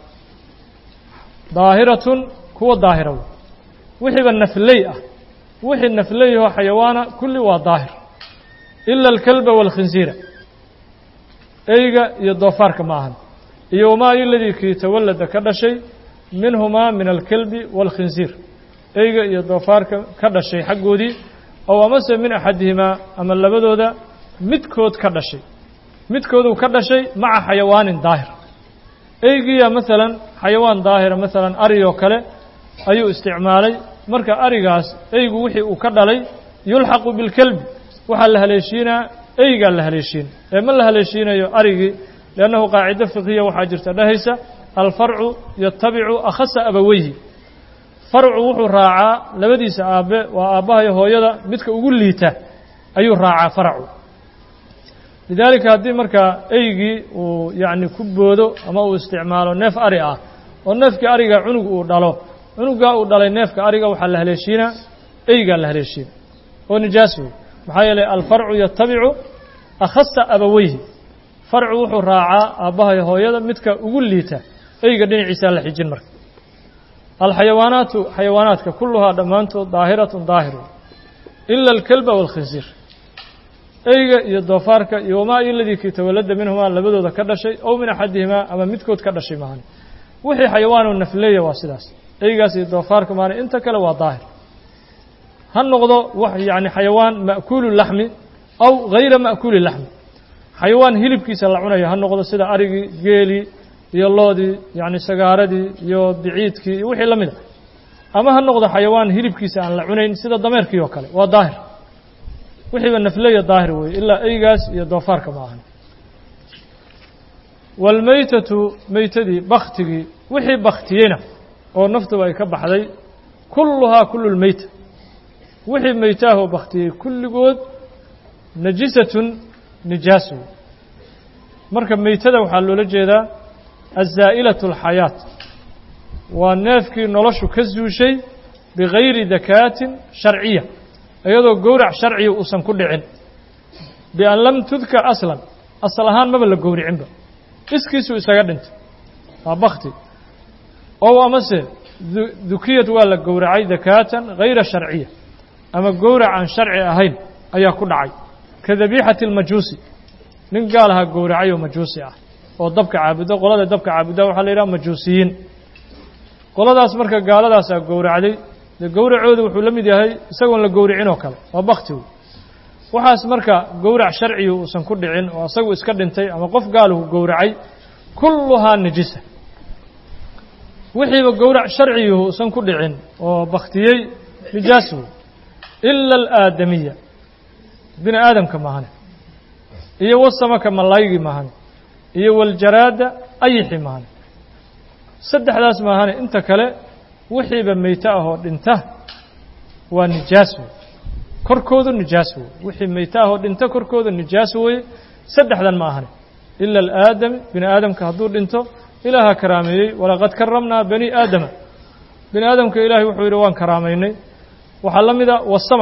daahiratun kuwa daahira wey wixiiba nafley ah wixii nafleyahoo xayawaana kulli waa daahir ila alkalba waalkhinsiira eyga iyo doofaarka ma ahan iyo wamaa iladii kii tawallada ka dhashay minhumaa min alkalbi waalkhinsiir eyga iyo doofaarka ka dhashay xaggoodii ow amase min axadihimaa ama labadooda midkood ka dhashay midkooduu ka dhashay maca xayawaanin daahir eygiya maalan xayawaan daahira maalan ari oo kale ayuu isticmaalay marka arigaas eygu wixii uu ka dhalay yulxaqu bilkelbi waxaa la haleeshiinaa eygaa la haleeshiin ee ma la haleeshiinayo arigii liannahu qaacido fiqhiya waxaa jirta dhahaysa alfarcu yatabicu akhasa abaweyhi farcu wuxuu raacaa labadiisa aabbe waa aabbaha iyo hooyada midka ugu liita ayuu raacaa faracu lidaalika haddii markaa eygii uu yacni ku boodo ama uu isticmaalo neef ari ah oo neefkii ariga cunug uu dhalo cunugaa uu dhalay neefka ariga waxaa la haleeshiinaa eygaa la haleeshiina oo nijaas wey maxaa yeelay alfarcu yatabicu akhasa abaweyhi farcu wuxuu raacaa aabbahay hooyada midka ugu liita eyga dhinaciisaa la xijin marka alxayawaanaatu xayawaanaadka kulluhaa dhammaantood daahiratun daahiru ila alkalba waalkhinsiir eyga iyo doofaarka iyo wamaa iladii kii tawallada minhumaa labadooda ka dhashay ow min axadihimaa ama midkood ka dhashay maahane wixii xayawaanoo nafleeya waa sidaas eygaas iyo doofaarka maahane inta kale waa daahir ha noqdo wax yacni xayawaan ma'kuulu laxmi aw hayra ma'kuuli laxmi xayawaan hilibkiisa la cunayo ha noqdo sida arigii geelii iyo loodii yacni sagaaradii iyo biciidkii iyo wixii la mid a ama ha noqdo xayawaan hilibkiisa aan la cunayn sida dameerkii oo kale waa daahir wixiiba nafleya daahir weeye ilaa eygaas iyo doofaarka ma ahan waalmeytatu meytadii baktigii wixii baktiyeyna oo naftuba ay ka baxday kulluhaa kullu lmeyta wixii meytaahoo baktiyey kulligood najisatun nijaas wey marka meytada waxaa loola jeedaa azaa'ilatu alxayaat waa neefkii noloshu ka zuushay bigayri dakaatin sharciya iyadoo gowrac sharciga uusan ku dhicin bian lam tudkar aslan asal ahaan maba la gowricinba iskiisuu isaga dhintay waa bakti ow amase dukiyad waa la gowracay dakaatan hayra sharciya ama gowrac aan sharci ahayn ayaa ku dhacay ka dabiixati almajuusi nin gaal ahaa gowracay oo majuusi ah oo dabka caabudo qolada dabka caabuda waxaa la yidhaha majuusiyiin qoladaas marka gaaladaasaa gowracday dee gowracoodu wuxuu la mid yahay isagoon la gowricin oo kale waa bakti wey waxaas marka gowrac sharcigu uusan ku dhicin oo isagu iska dhintay ama qof gaaluhu gowracay kulluhaa najisa wixiiba gowrac sharciguhu uusan ku dhicin oo baktiyey nijaas wey ila alaadamiya bini aadamka mahane iyo wasamaka malaygii mahane iyo waljaraada ayixi mahane saddexdaas maahane inta kale wixiiba meyto ahoo dhinta waa nijaas wey korkoodu nijaas wey wixii meyto ahoo dhinta korkoodu nijaas weye saddexdan ma ahane ila alaadami bini aadamka hadduu dhinto ilaaha karaameeyey walaqad karamnaa bani aadama bini aadamka ilaahay wuxuu yidhi waan karaamaynay waxaa la mida wasamak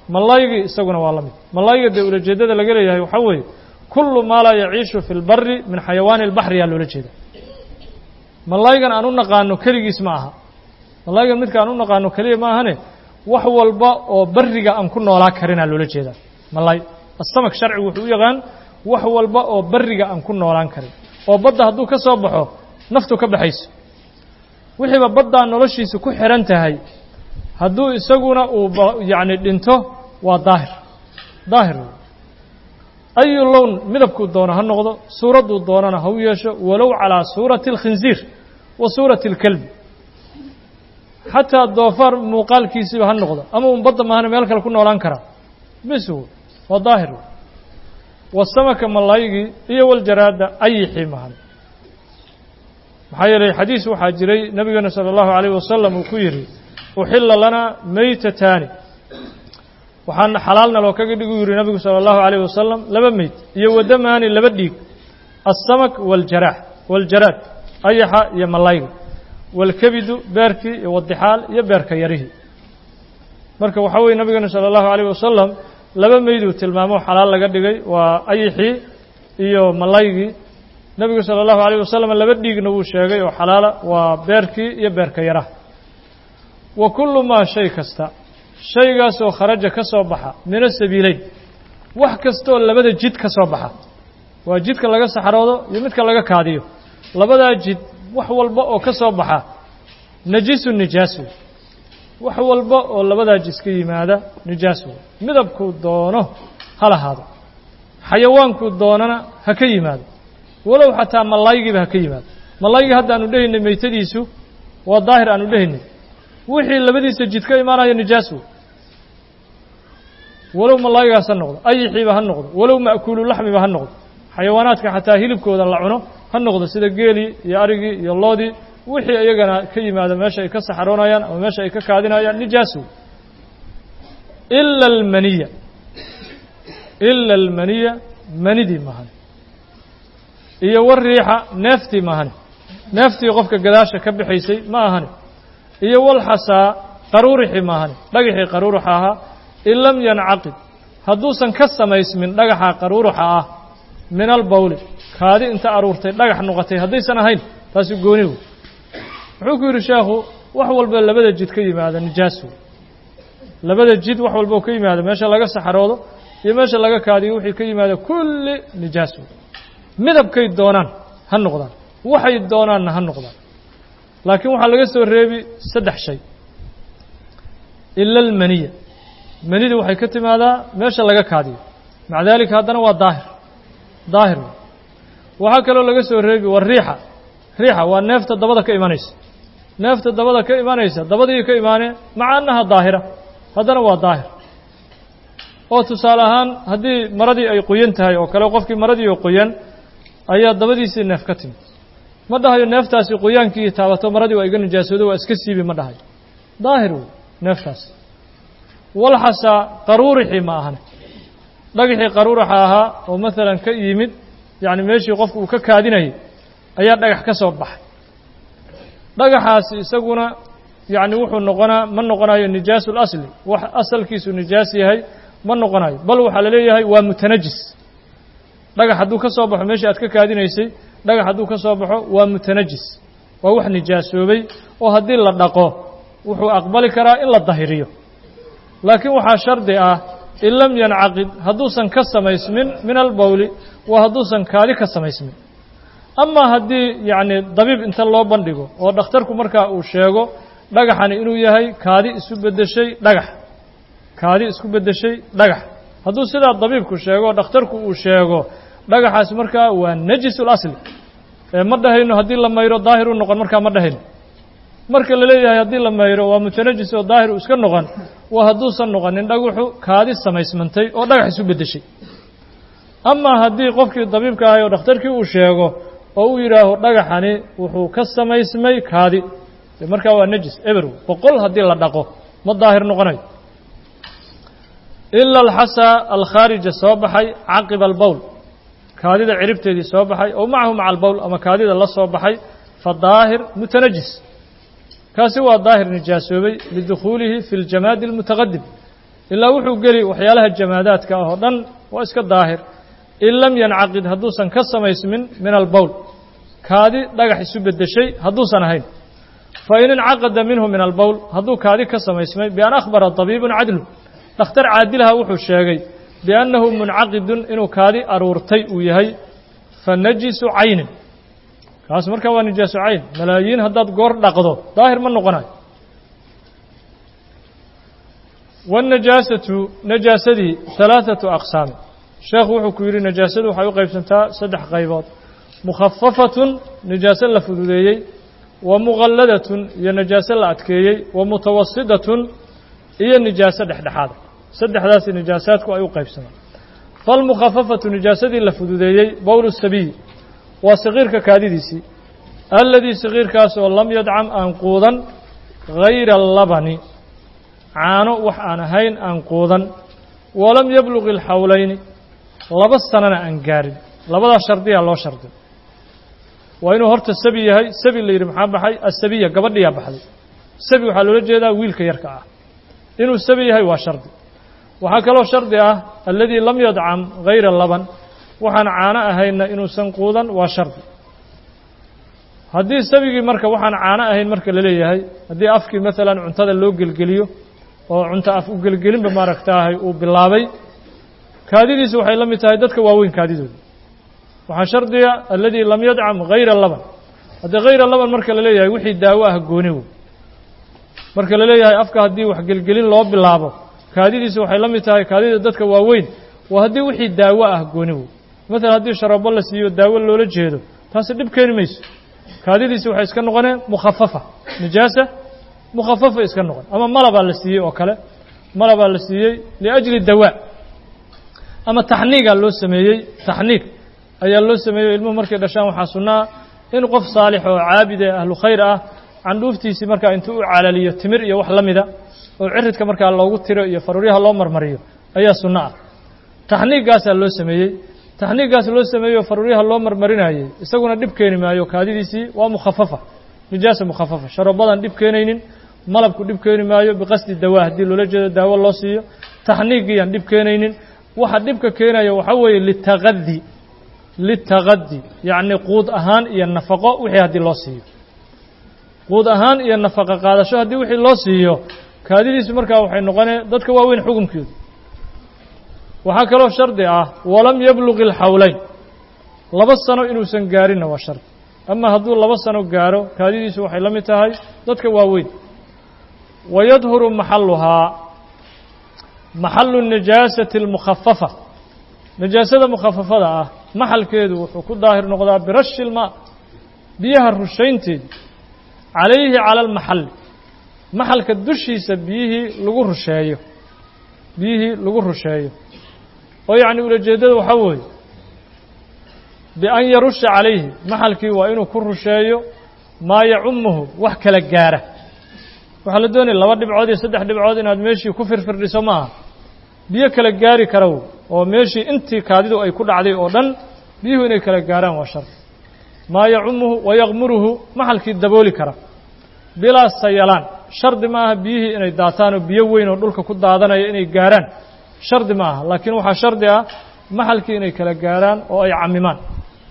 malaygii isaguna waa la mid malayga dee ulajeeddada laga leeyahay waxaa weeye kullu maa laa yaciishu fi lbari min xayawaani اlbaxri yaa loola jeeda malaygan aan u naqaano keligiis ma aha malaygan midka aan u naqaano keliya ma ahane wax walba oo bariga aan ku noolaa karinaa loola jeedaa malay asamak sharcigu wuxuu u yaqaan wax walba oo bariga aan ku noolaan karin oo badda hadduu ka soo baxo naftu ka baxayso wixiiba baddaa noloshiisa ku xihan tahay hadduu isaguna uu yacni dhinto waa daahir daahir wey ayu lown midabkuu doono ha noqdo suuradduu doonana ha u yeesho walow calaa suurati alkhinziir wa suurati alkelbi xataa doofaar muuqaalkiisiiba ha noqdo ama un badda maahana meel kale ku noolaan karaa bis wey waa daahir wey wasamaka malaygii iyo waljaraada ayixii mahan maxaa yeelay xadiis waxaa jiray nebigeena sala allahu calayh wasalam uu ku yidhi uxilla lanaa meytataani waxaana xalaalna loo kaga dhigu yidhi nebigu sala allahu calayh wasalam laba meyd iyo wadamaani laba dhiig alsamak waljaraax waljaraad ayaxa iyo malayga waalkebidu beerkii iyo wadixaal iyo beerka yarihii marka waxaa weye nebigeena sala allahu calayh wasalam laba meyduu tilmaamo xalaal laga dhigay waa ayixii iyo malaygii nebigu sala allahu alayh wasalam laba dhiigna wuu sheegay oo xalaala waa beerkii iyo beerka yaraha wa kullu maa shay kasta shaygaasoo kharaja ka soo baxa min asabiileyn wax kastaoo labada jid ka soo baxa waa jidka laga saxroodo iyo midka laga kaadiyo labadaa jid wax walba oo ka soo baxa najisu nijaas wey wax walba oo labadaa jis ka yimaada nijaas wey midabkuu doono ha lahaado xayawaankuu doonana ha ka yimaado walow xataa malaygiiba ha ka yimaado malaygii hadda aanu dhehaynay meytadiisu waa daahir aanu dhehaynay wixii labadiisa jid ka imaanaya nijaas wey walow malaygaas ha noqdo ayixiiba ha noqdo walow ma'kuulu laxmiba ha noqdo xayawaanaadka xataa hilibkooda la cuno ha noqdo sida geelii iyo arigii iyo loodii wixii iyagana ka yimaada meesha ay ka saxaroonayaan ama meesha ay ka kaadinayaan nijaas wey ila almaniya ila almaniya manidii mahan iyo wariixa neeftii maahane neeftii qofka gadaasha ka bixaysay ma ahane iyo walxasaa qaruurixii maahane dhagaxii qaruuruxa ahaa in lam yancaqid hadduusan ka samaysmin dhagaxa qaruuruxa ah min albawli kaadi inta aruurtay dhagax noqotay haddaysan ahayn taasi gooni wey wuxuu ku yidhi sheekhu wax walba labada jid ka yimaada nijaas wey labada jid wax walba oo ka yimaada meesha laga saxaroodo iyo meesha laga kaadiyo wixii ka yimaada kulli nijaas wey midabkay doonaan ha noqdaan waxay doonaanna ha noqdaan laakiin waxaa laga soo reebi saddex shay ila almaniya manida waxay ka timaadaa meesha laga kaadiyo maca daalika haddana waa daahir daahir waxaa kaloo laga soo reebi waa riixa riixa waa neefta dabada ka imanaysa neefta dabada ka imanaysa dabadii ka imaanee maca annaha daahira haddana waa daahir oo tusaale ahaan haddii maradii ay qoyan tahay oo kale qofkii maradii oo qoyan ayaa dabadiisii neef ka timid ma dhahayo neeftaasi qoyaankii taabato maradii waa iga nijaasoodo waa iska siibi ma dhahayo daahir wey neeftaas walxasaa qaruurixii ma ahane dhagaxii qaruurixa ahaa oo maalan ka yimid yacni meeshii qofku uu ka kaadinayay ayaa dhagax ka soo baxay dhagaxaasi isaguna yacni wuxuu noqonaa ma noqonayo nijaasu lasli wax asalkiisu nijaas yahay ma noqonayo bal waxaa la leeyahay waa mutanajis dhagax hadduu ka soo baxo meeshii aad ka kaadinaysay dhagax hadduu ka soo baxo waa mutanajis waa wax nijaasoobay oo haddii la dhaqo wuxuu aqbali karaa in la dahiriyo laakiin waxaa shardi ah in lam yancaqid hadduusan ka samaysmin min albawli waa hadduusan kaadi ka samaysmin amaa haddii yacni dabiib inta loo bandhigo oo dhakhtarku markaa uu sheego dhagaxani inuu yahay kaadi isu beddeshay dhagax kaadi isku beddeshay dhagax hadduu sidaa dabiibku sheego o dhakhtarku uu sheego dhagaxaasi markaa waa najisul asli ee ma dhahayno haddii la mayro daahir u noqon markaa ma dhahayno marka la leeyahay haddii la mayro waa mutanajis oo daahir uu iska noqon waa hadduusan noqonin dhagaxu kaadi samaysmantay oo dhagax isu beddeshay amaa haddii qofkii dabiibka ahay oo dhakhtarkii uu sheego oo uu yidhaaho dhagaxani wuxuu ka samaysmay kaadi de markaa waa najis eberow boqol haddii la dhaqo ma daahir noqonayo ila alxasaa alkhaarija soo baxay caqiba albowl kaadida ciribteedii soo baxay oo macahu maca albowl ama kaadida la soo baxay fa daahir mutanajis kaasi waa daahir nijaasoobay lidukhuulihi fi ljamaadi almutaqadim ilaa wuxuu geli waxyaalaha jamaadaadka ah oo dhan waa iska daahir in lam yancaqid hadduusan ka samaysmin min albowl kaadi dhagax isu beddeshay hadduusan ahayn fa in incaqada minhu min albowl hadduu kaadi ka samaysmay bian akhbara tabiibun cadlu dhakhtar caadilaha wuxuu sheegay biannahu muncaqidun inuu kaadi aruurtay uu yahay fa najisu caynin kaas markaa waa nijaasu cayn malaayiin haddaad goor dhaqdo daahir ma noqonayo waannajaasatu najaasadii halaaثatu aqsaami sheekhu wuxuu ku yidhi najaasadu waxay u qaybsantaa saddex qaybood mukhafafatun najaaso la fududeeyey wa muqalladatun iyo najaaso la adkeeyey wa mutawasidatun iyo nijaaso dhexdhexaada saddexdaasi nijaasaadku ay u qaybsamaan falmukhafafatu nijaasadii la fududeeyey bowlu sabiyi waa sakiirka kaadidiisii alladii sakiirkaas oo lam yadcam aan quudan hayra labani caano wax aan ahayn aan quudan walam yabluqi alxawlayni laba sanana aan gaarin labadaa shardiyaa loo shardi waa inuu horta sabi yahay sabi la yidhi maxaa baxay asabiya gabadhiyaa baxday sabi waxaa loola jeedaa wiilka yarka ah inuu sabi yahay waa shardi waxaa kaloo shardi ah alladii lam yadcam hayra laban waxaan caano ahaynna inuusan quudan waa shardi haddii sabigii marka waxaan caano ahayn marka la leeyahay haddii afkii maalan cuntada loo gelgeliyo oo cunto af u gelgelinba maaragtaahay uu bilaabay kaadidiisu waxay la mid tahay dadka waaweyn kaadidooda waxaa shardiga alladii lam yadcam hayra laban haddii hayra laban marka la leeyahay wixii daawo ah gooni wey marka la leeyahay afka haddii wax gelgelin loo bilaabo kaadidiisu waxay la mid tahay kaadida dadka waaweyn waa haddii wixii daawo ah gooni wey maalan haddii sharabo la siiyo daawo loola jeedo taasi dhib keeni mayso kaadidiisi waxay iska noqoneen mukhafafa nijaasa mukhafafa iska noqon ama malabaa la siiyey oo kale malabaa la siiyey liajli dawaa ama taxniigaa loo sameeyey taxniig ayaa loo sameeyey ilmuhu markay dhashaan waxaa sunnaa in qof saalix oo caabid ee ahlu khayr ah candhuuftiisii markaa intuu u calaliyo timir iyo wax la mida oo ciridka markaa loogu tiro iyo faruuryaha loo marmariyo ayaa sunno ah taxniiggaasaa loo sameeyey taxniiggaas loo sameeyo faruuryaha loo marmarinayey isaguna dhib keeni maayo kaadidiisii waa mukhafafa nijaasa mukhafafa sharobadan dhib keenaynin malabku dhib keeni maayo biqasdi dawaa haddii loola jeedo daawo loo siiyo taxniiggiyaan dhib keenaynin waxa dhibka keenaya waxaa weeye litaqadi litaqadi yacni quud ahaan iyo nafaqo wixii haddii loo siiyo quud ahaan iyo nafaqo qaadasho haddii wixii loo siiyo kaadidiisu markaa waxay noqonee dadka waaweyn xukunkeedu waxaa kaloo shardi ah walam yabluqi alxawleyn laba sano inuusan gaarinna waa shardi ama hadduu laba sano gaaro kaadidiisu waxay la mid tahay dadka waaweyn wayadhuru maxaluhaa maxalu najaasati almukhafafa najaasada mukhafafada ah maxalkeedu wuxuu ku daahir noqdaa birashi ilmaa biyaha rushaynteedi calayhi cala almaxalli maxalka dushiisa biyihii lagu rusheeyo biyihii lagu rusheeyo oo yacni ulajeeddada waxaa weeye bian yarusha calayhi maxalkii waa inuu ku rusheeyo maa yacumuhu wax kala gaara waxaa la doonaya laba dhibcood iyo saddex dhibcood inaad meeshii ku firfirdhiso ma aha biyo kala gaari karaw oo meeshii intii kaadidu ay ku dhacday oo dhan biyuhu inay kala gaaraan waa shar maa yacumuhu wayaqmuruhu maxalkii dabooli kara bilaa sayalaan shardi ma aha biyihii inay daataan oo biyo weyn oo dhulka ku daadanaya inay gaaraan shardi ma aha laakiin waxaa shardi ah maxalkii inay kala gaaraan oo ay camimaan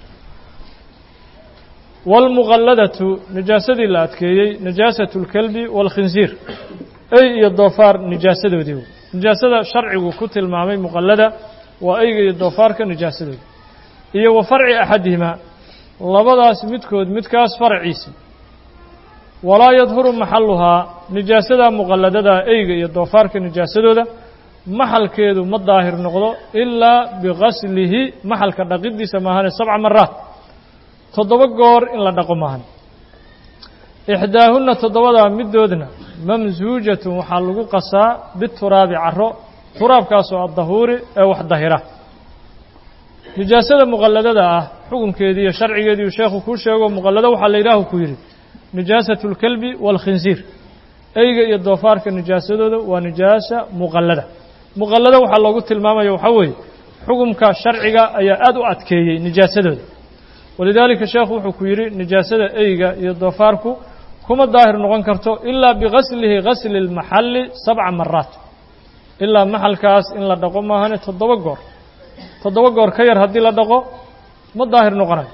wاlmuqalladatu najaasadii la adkeeyey najaasatu اlkelbi wاlkhinsiir ey iyo doofaar nijaasadoodii nijaasada sharcigu ku tilmaamay muqallada waa eyga iyo doofaarka nijaasadooda iyo wa farci axadihimaa labadaas midkood midkaas farciisi walaa yadhuru maxaluhaa nijaasada muqalladada eyga iyo doofaarka nijaasadooda maxalkeedu ma daahir noqdo ilaa bigaslihi maxalka dhaqidiisa maahane sabca maraat toddoba goor in la dhaqo maahan ixdaahunna toddobadaa middoodna mamsuujatun waxaa lagu qasaa bituraabi caro turaabkaasoo addahuuri ee wax dahira nijaasada muqalladada ah xukunkeedii iyo sharcigeediiu sheekhu kuu sheego muqallado waxaa la yidhaahu ku yidhi nijaasatu اlkelbi wاlkhinsiir eyga iyo doofaarka nijaasadooda waa nijaasa muqallada muqallado waxaa loogu tilmaamaya waxaa weeye xukumka sharciga ayaa aad u adkeeyey nijaasadooda walidaalika sheekhu wuxuu ku yidhi nijaasada eyga iyo doofaarku kuma daahir noqon karto ilaa bigaslihi gasli اlmaxalli sabca maraat ilaa maxalkaas in la dhaqo maahane toddoba goor toddoba goor ka yar haddii la dhaqo ma daahir noqonayo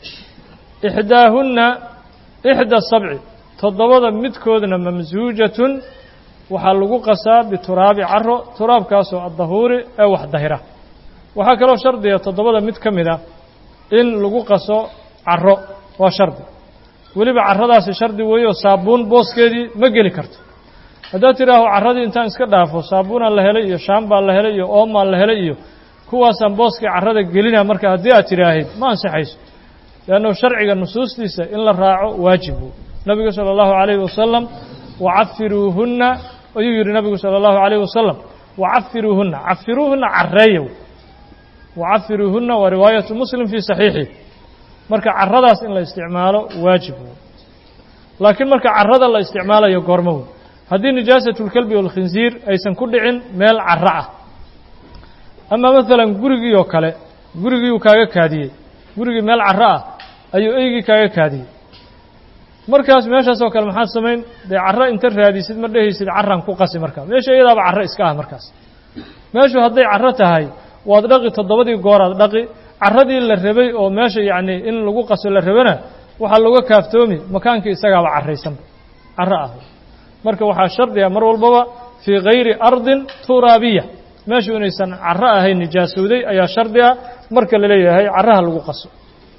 ixdaahunna ixda sabci toddobada midkoodna mamsuujatun waxaa lagu qasaa bituraabi caro turaabkaasoo addahuuri ee wax dahira waxaa kaloo shardiga toddobada mid ka mid a in lagu qaso caro waa shardi weliba carradaasi shardi weeye oo saabuun booskeedii ma geli karto haddaad tidhaaho carradii intaan iska dhaafo saabuunaa la helay iyo shaambaa la helay iyo oomaa la helay iyo kuwaasaan booskii carrada gelina marka haddii aad tidhaahid ma ansixayso leannu sharciga nusuustiisa in la raaco waajibu nabigu sala allahu calayhi wasalam wacafiruuhunna ayuu yidhi nabigu sala allahu calayhi wasalam wacafiruuhunna cafiruuhunna carreeyow wacafiruuhunna waa riwaayatu muslim fii saxiixi marka carradaas in la isticmaalo waajib wey laakiin marka carrada la isticmaalayo goormo wey haddii nijaasatulkelbi walkhinsiir aysan ku dhicin meel carro ah ama maalan gurigii oo kale gurigiiuu kaaga kaadiyey gurigii meel carro ah ayuu eygii kaaga kaadiyey markaas meeshaas oo kale maxaad samayn dee carro inta raadisid ma dhehaysid carran ku qasi markaa meesha iyadaaba carro iska ah markaas meeshu hadday carro tahay waad dhaqi toddobadii gooraad dhaqi carradii la rabay oo meesha yacnii in lagu qaso la rabana waxaa looga kaaftoomi makaankii isagaaba carraysanba carro ah marka waxaa shardiga mar walbaba fii kayri ardin turaabiya meeshu inaysan carro ahayn nijaasowday ayaa shardi ah marka la leeyahay carraha lagu qaso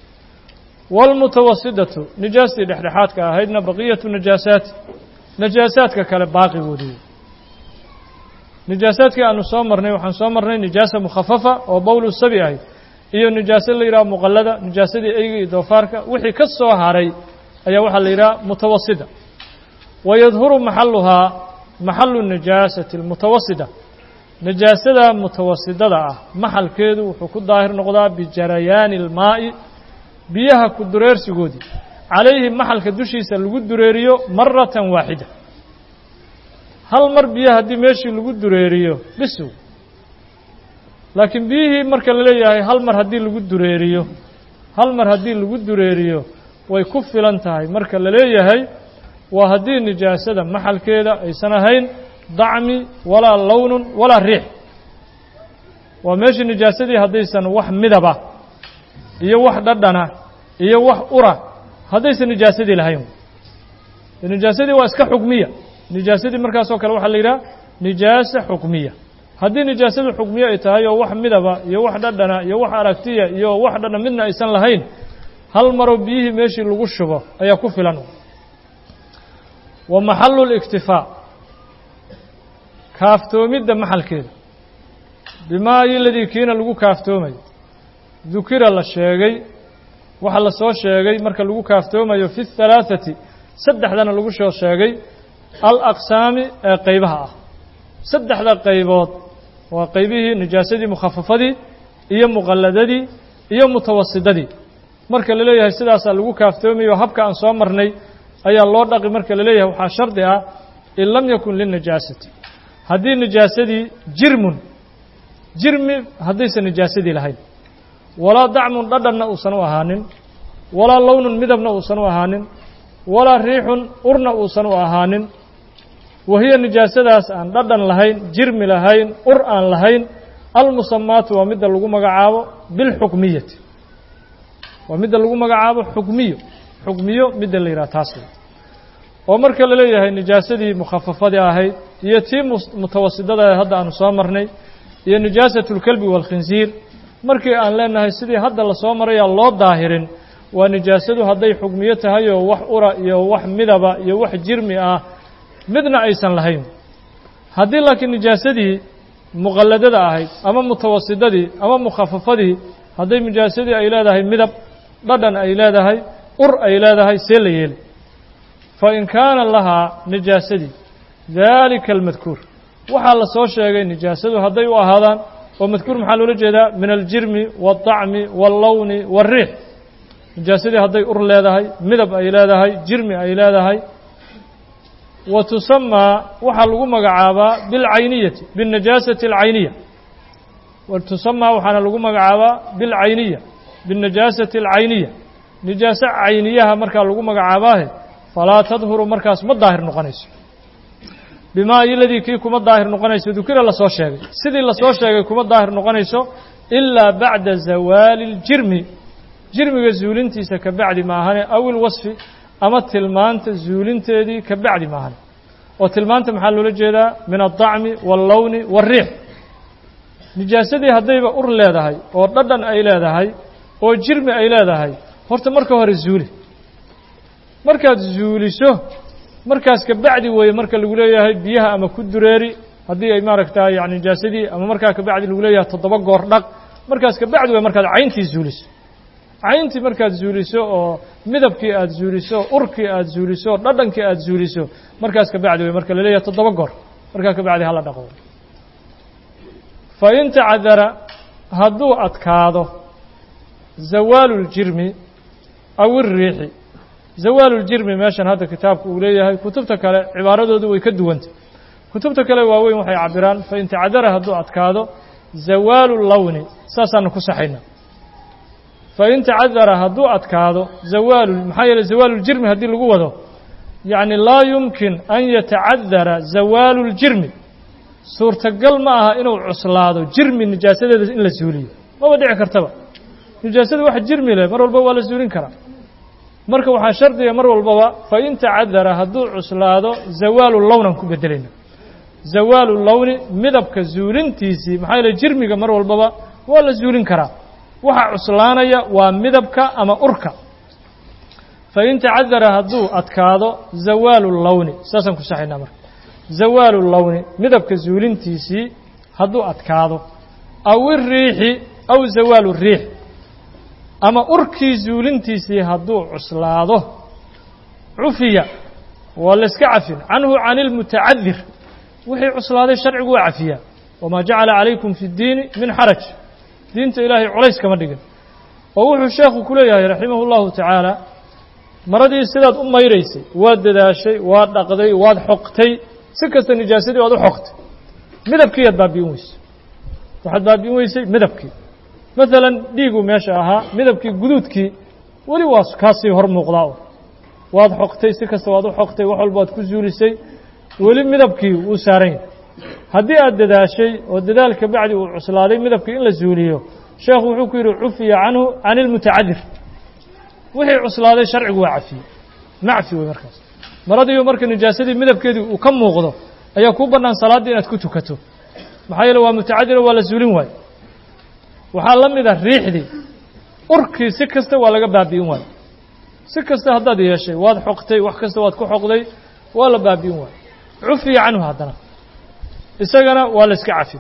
waalmutawasidatu nijaastii dhexdhexaadka ahaydna baqiyatu najaasaati najaasaadka kale baaqigoodii nijaasaadkii aanu soo marnay waxaan soo marnay nijaasa mukhafafa oo bowlu sabi ahayd iyo nijaase la yidhaha muqallada nijaasadii eyga iyo doofaarka wixii ka soo haray ayaa waxaa la yidhaha mutawasida wayadhuru maxaluhaa maxalu nijaasati almutawasida nijaasada mutawasidada ah maxalkeedu wuxuu ku daahir noqdaa bijarayaani ilmaa'i biyaha ku dureersigoodii calayhi maxalka dushiisa lagu dureeriyo maratan waaxida hal mar biyo haddii meeshii lagu dureeriyo bisow laakiin biyihii marka la leeyahay hal mar haddii lagu dureeriyo hal mar haddii lagu dureeriyo way ku filan tahay marka la leeyahay waa haddii nijaasada maxalkeeda aysan ahayn dacmi walaa lownun walaa riix waa meeshii nijaasadii haddaysan wax midaba iyo wax dhadhana iyo wax ura haddaysan nijaasadii lahayn nijaasadii waa iska xukmiya nijaasadii markaasoo kale waxaa la yidhaha nijaasa xukmiya haddii nijaasadu xukmiye ay tahay oo wax midaba iyo wax dhadhana iyo wax aragtiya iyo wax dhadhan midna aysan lahayn hal maroo biyihii meeshii lagu shubo ayaa ku filan wa maxalu اliktifaa kaaftoomidda maxalkeeda bimaa iyo ladii kiina lagu kaaftoomayo dukira la sheegay waxa la soo sheegay marka lagu kaaftoomayo fi الhalaaثati saddexdana lagu soo sheegay alaqsaami ee qaybaha ah saddexda qaybood waa qaybihii nijaasadii mukhafafadii iyo muqalladadii iyo mutawasidadii marka la leeyahay sidaasaa lagu kaaftoomayo habka aan soo marnay ayaa loo dhaqi marka la leeyahay waxaa shardi ah in lam yakun lilnajaasati haddii nijaasadii jirmun jirmi haddaysan nijaasadii lahayn walaa dacmun dhadhanna uusan u ahaanin walaa lownun midabna uusan u ahaanin walaa riixun urna uusan u ahaanin wahiya nijaasadaas aan dhadhan lahayn jirmi lahayn ur aan lahayn almusamaatu waa midda lagu magacaabo bilxukmiyati waa midda lagu magacaabo xukmiyo xukmiyo midda la yidhaha taas oo marka la leeyahay nijaasadii mukhafafadii ahayd iyo tii mutawasidada hadda aanu soo marnay iyo nijaasatu اlkelbi wاlkhinsiir markii aan leenahay sidii hadda lasoo marayaan loo daahirin waa nijaasadu hadday xukmiyo tahay oo wax ura iyo wax midaba iyo wax jirmi ah midna aysan lahayn haddii laakiin nijaasadii muqalladada ahayd ama mutawasidadii ama mukhafafadii hadday nijaasadii ay leedahay midab dhadhan ay leedahay ur ay leedahay see la yeeli fa in kaana lahaa nijaasadii daalika almadkuur waxaa la soo sheegay nijaasadu hadday u ahaadaan oo madkuur maxaa loola jeedaa min aljirmi waaldacmi wallowni waariix nijaasadii hadday ur leedahay midab ay leedahay jirmi ay leedahay wa tusamaa waxaa lagu magacaabaa bilcayniyati biاnajaasati alcayniya wa tusamaa waxaana lagu magacaabaa bilcayniya biاnajaasati alcayniya nijaaso cayniyaha markaa lagu magacaabaahe falaa tadhuru markaas ma daahir noqonayso bimaa iladii kii kuma daahir noqonayso dukira lasoo sheegay sidii lasoo sheegay kuma daahir noqonayso ilaa bacda zawaali اljirmi jirmiga zuulintiisa ka bacdi maahane aw ilwasfi ama tilmaanta zuulinteedii ka bacdi maahane oo tilmaanta maxaa loola jeedaa min aلطacmi wاllowni wاlriix nijaasadii haddayba ur leedahay oo dhadhan ay leedahay oo jirmi ay leedahay horta marka hore zuuli markaad zuuliso markaas ka bacdi weeye marka lagu leeyahay biyaha ama ku dureeri haddii ay maaragta yani nijaasadii ama markaa ka bacdi lagu leeyahay toddoba goor dhaq markaas ka bacdi weye markaad cayntii zuuliso cayntii markaad zuuliso oo midabkii aada zuuliso urkii aada zuuliso dhadhankii aada zuuliso markaas ka bacdi weye marka la leeyahay toddoba goor markaa ka bacdi hala dhaqo fa in tacadara hadduu adkaado zawaalu ljirmi aw iriixi zawaaluljirmi meeshan hadda kitaabku uu leeyahay kutubta kale cibaaradoodu way ka duwantay kutubta kale waaweyn waxay cabiraan fain tacadara hadduu adkaado zawaalu lowni saasaanu ku saxayna fain tacadara hadduu adkaado zawaalu maxaa yeeley zawaaluljirmi haddii lagu wado yacni laa yumkin an yatacadara zawaalu ljirmi suurtagal ma aha inuu cuslaado jirmi nijaasadeeda in la suuliyo maba dhici kartaba nijaasada wax jirmi leh mar walba waa la suulin karaa marka waxaa shardiga mar walbaba fain tacadara hadduu cuslaado zawaalu lownan ku bedelayna zawaalu lowni midabka zuulintiisii maxaa yeele jirmiga mar walbaba waa la zuulin karaa waxa cuslaanaya waa midabka ama urka fain tacadara hadduu adkaado zawaalu lowni saasaan ku saxaynaa marka zawaalu lowni midabka zuulintiisii hadduu adkaado aw iriixi aw zawaalu riix ama urkii zuulintiisii hadduu cuslaado cufiya waa layska cafin canhu can ilmutacadir wixii cuslaaday sharcigu waa cafiyaa wamaa jacala calaykum fi اddiini min xaraj diinta ilaahay culays kama dhigin oo wuxuu sheekhu ku leeyahay raximah اllahu tacaala maradii sidaad u mayraysay waad dadaashay waad dhaqday waad xoqtay si kasta nijaasadii waad u xoqtay midabkiiyaad baabi'in weysay waxaad baabi'in weysay midabkii maalan dhiiguu meesha ahaa midabkii guduudkii weli waa kaasii hor muuqdaa waad xoqtay si kasta waad u xoqtay wax walba waad ku zuulisay weli midabkii wuu saaran yahay haddii aad dadaashay oo dadaal ka bacdi uu cuslaaday midabkii in la zuuliyo sheekhu wuxuu ku yidhi cufiya canhu can ilmutacadir wixii cuslaaday sharcigu waa cafiyey macfi wey markaas maradiiyo marka nijaasadii midabkeedii uu ka muuqdo ayaa kuu bannaan salaaddii inaad ku tukato maxaa yeele waa mutacadiro waa la zuulin waayo waxaa la mid ah riixdii urkii si kasta waa laga baabi'in waayo si kasta haddaad yeeshay waad xoqtay wax kasta waad ku xoqday waa la baabi'in waayo cufiya canhu haddana isagana waa la iska cafin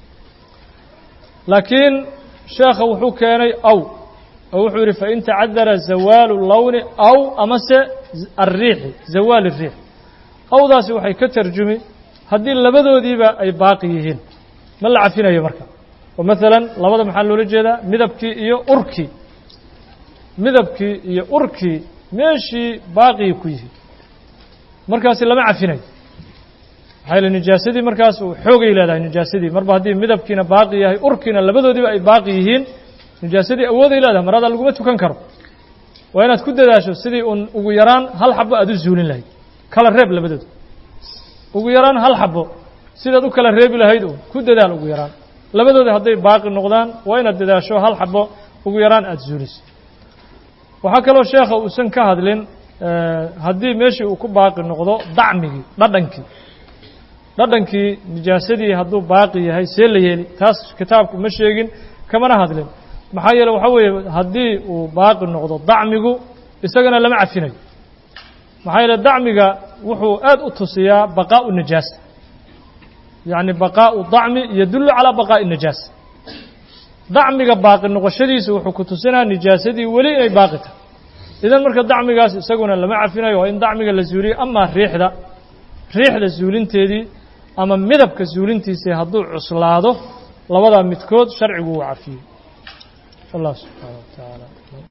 laakiin sheekha wuxuu keenay aw oo wuxuu yidhi fain tacadara zawaalu lowni aw amase alriixi zawaal الriix awdaasi waxay ka tarjumi haddii labadoodiiba ay baaqi yihiin ma la cafinayo marka oo maalan labada maxaa loola jeedaa midabkii iyo urkii midabkii iyo urkii meeshii baaqii ku yihiin markaasi lama cafinayo maxaa yaele nijaasadii markaas uu xoogay leedahay nijaasadii marba haddii midabkiina baaqi yahay urkiina labadoodiiba ay baaqi yihiin nijaasadii awooday leedahay marada laguma tukan karo waa inaad ku dadaasho sidii uun ugu yaraan hal xabo aad u zuulin lahayd kala reeb labadooda ugu yaraan hal xabo sidaad u kala reebi lahayd uun ku dadaal ugu yaraan labadooda hadday baaqi noqdaan waa inaad dadaasho hal xabo ugu yaraan aada zuuliso waxaa kaloo sheekha uusan ka hadlin haddii meeshii uu ku baaqi noqdo dacmigii dhadhankii dhadhankii nijaasadii hadduu baaqi yahay see la yeeli taas kitaabku ma sheegin kamana hadlin maxaa yeele waxaa weeye haddii uu baaqi noqdo dacmigu isagana lama cafinayo maxaa yeele dacmiga wuxuu aad u tusiyaa baqaa'u najaasa yacni baqaa'u dacmi yadullu calaa baqaa'i najaasa dacmiga baaqi noqoshadiisa wuxuu ku tusinaa nijaasadii weli inay baaqi tahay idan marka dacmigaas isaguna lama cafinayo waa in dacmiga la zuuliyo amaa riixda riixda zuulinteedii ama midabka zuulintiisii hadduu cuslaado labadaa midkood sharcigu uu cafiyey allah subxaana wa tacaala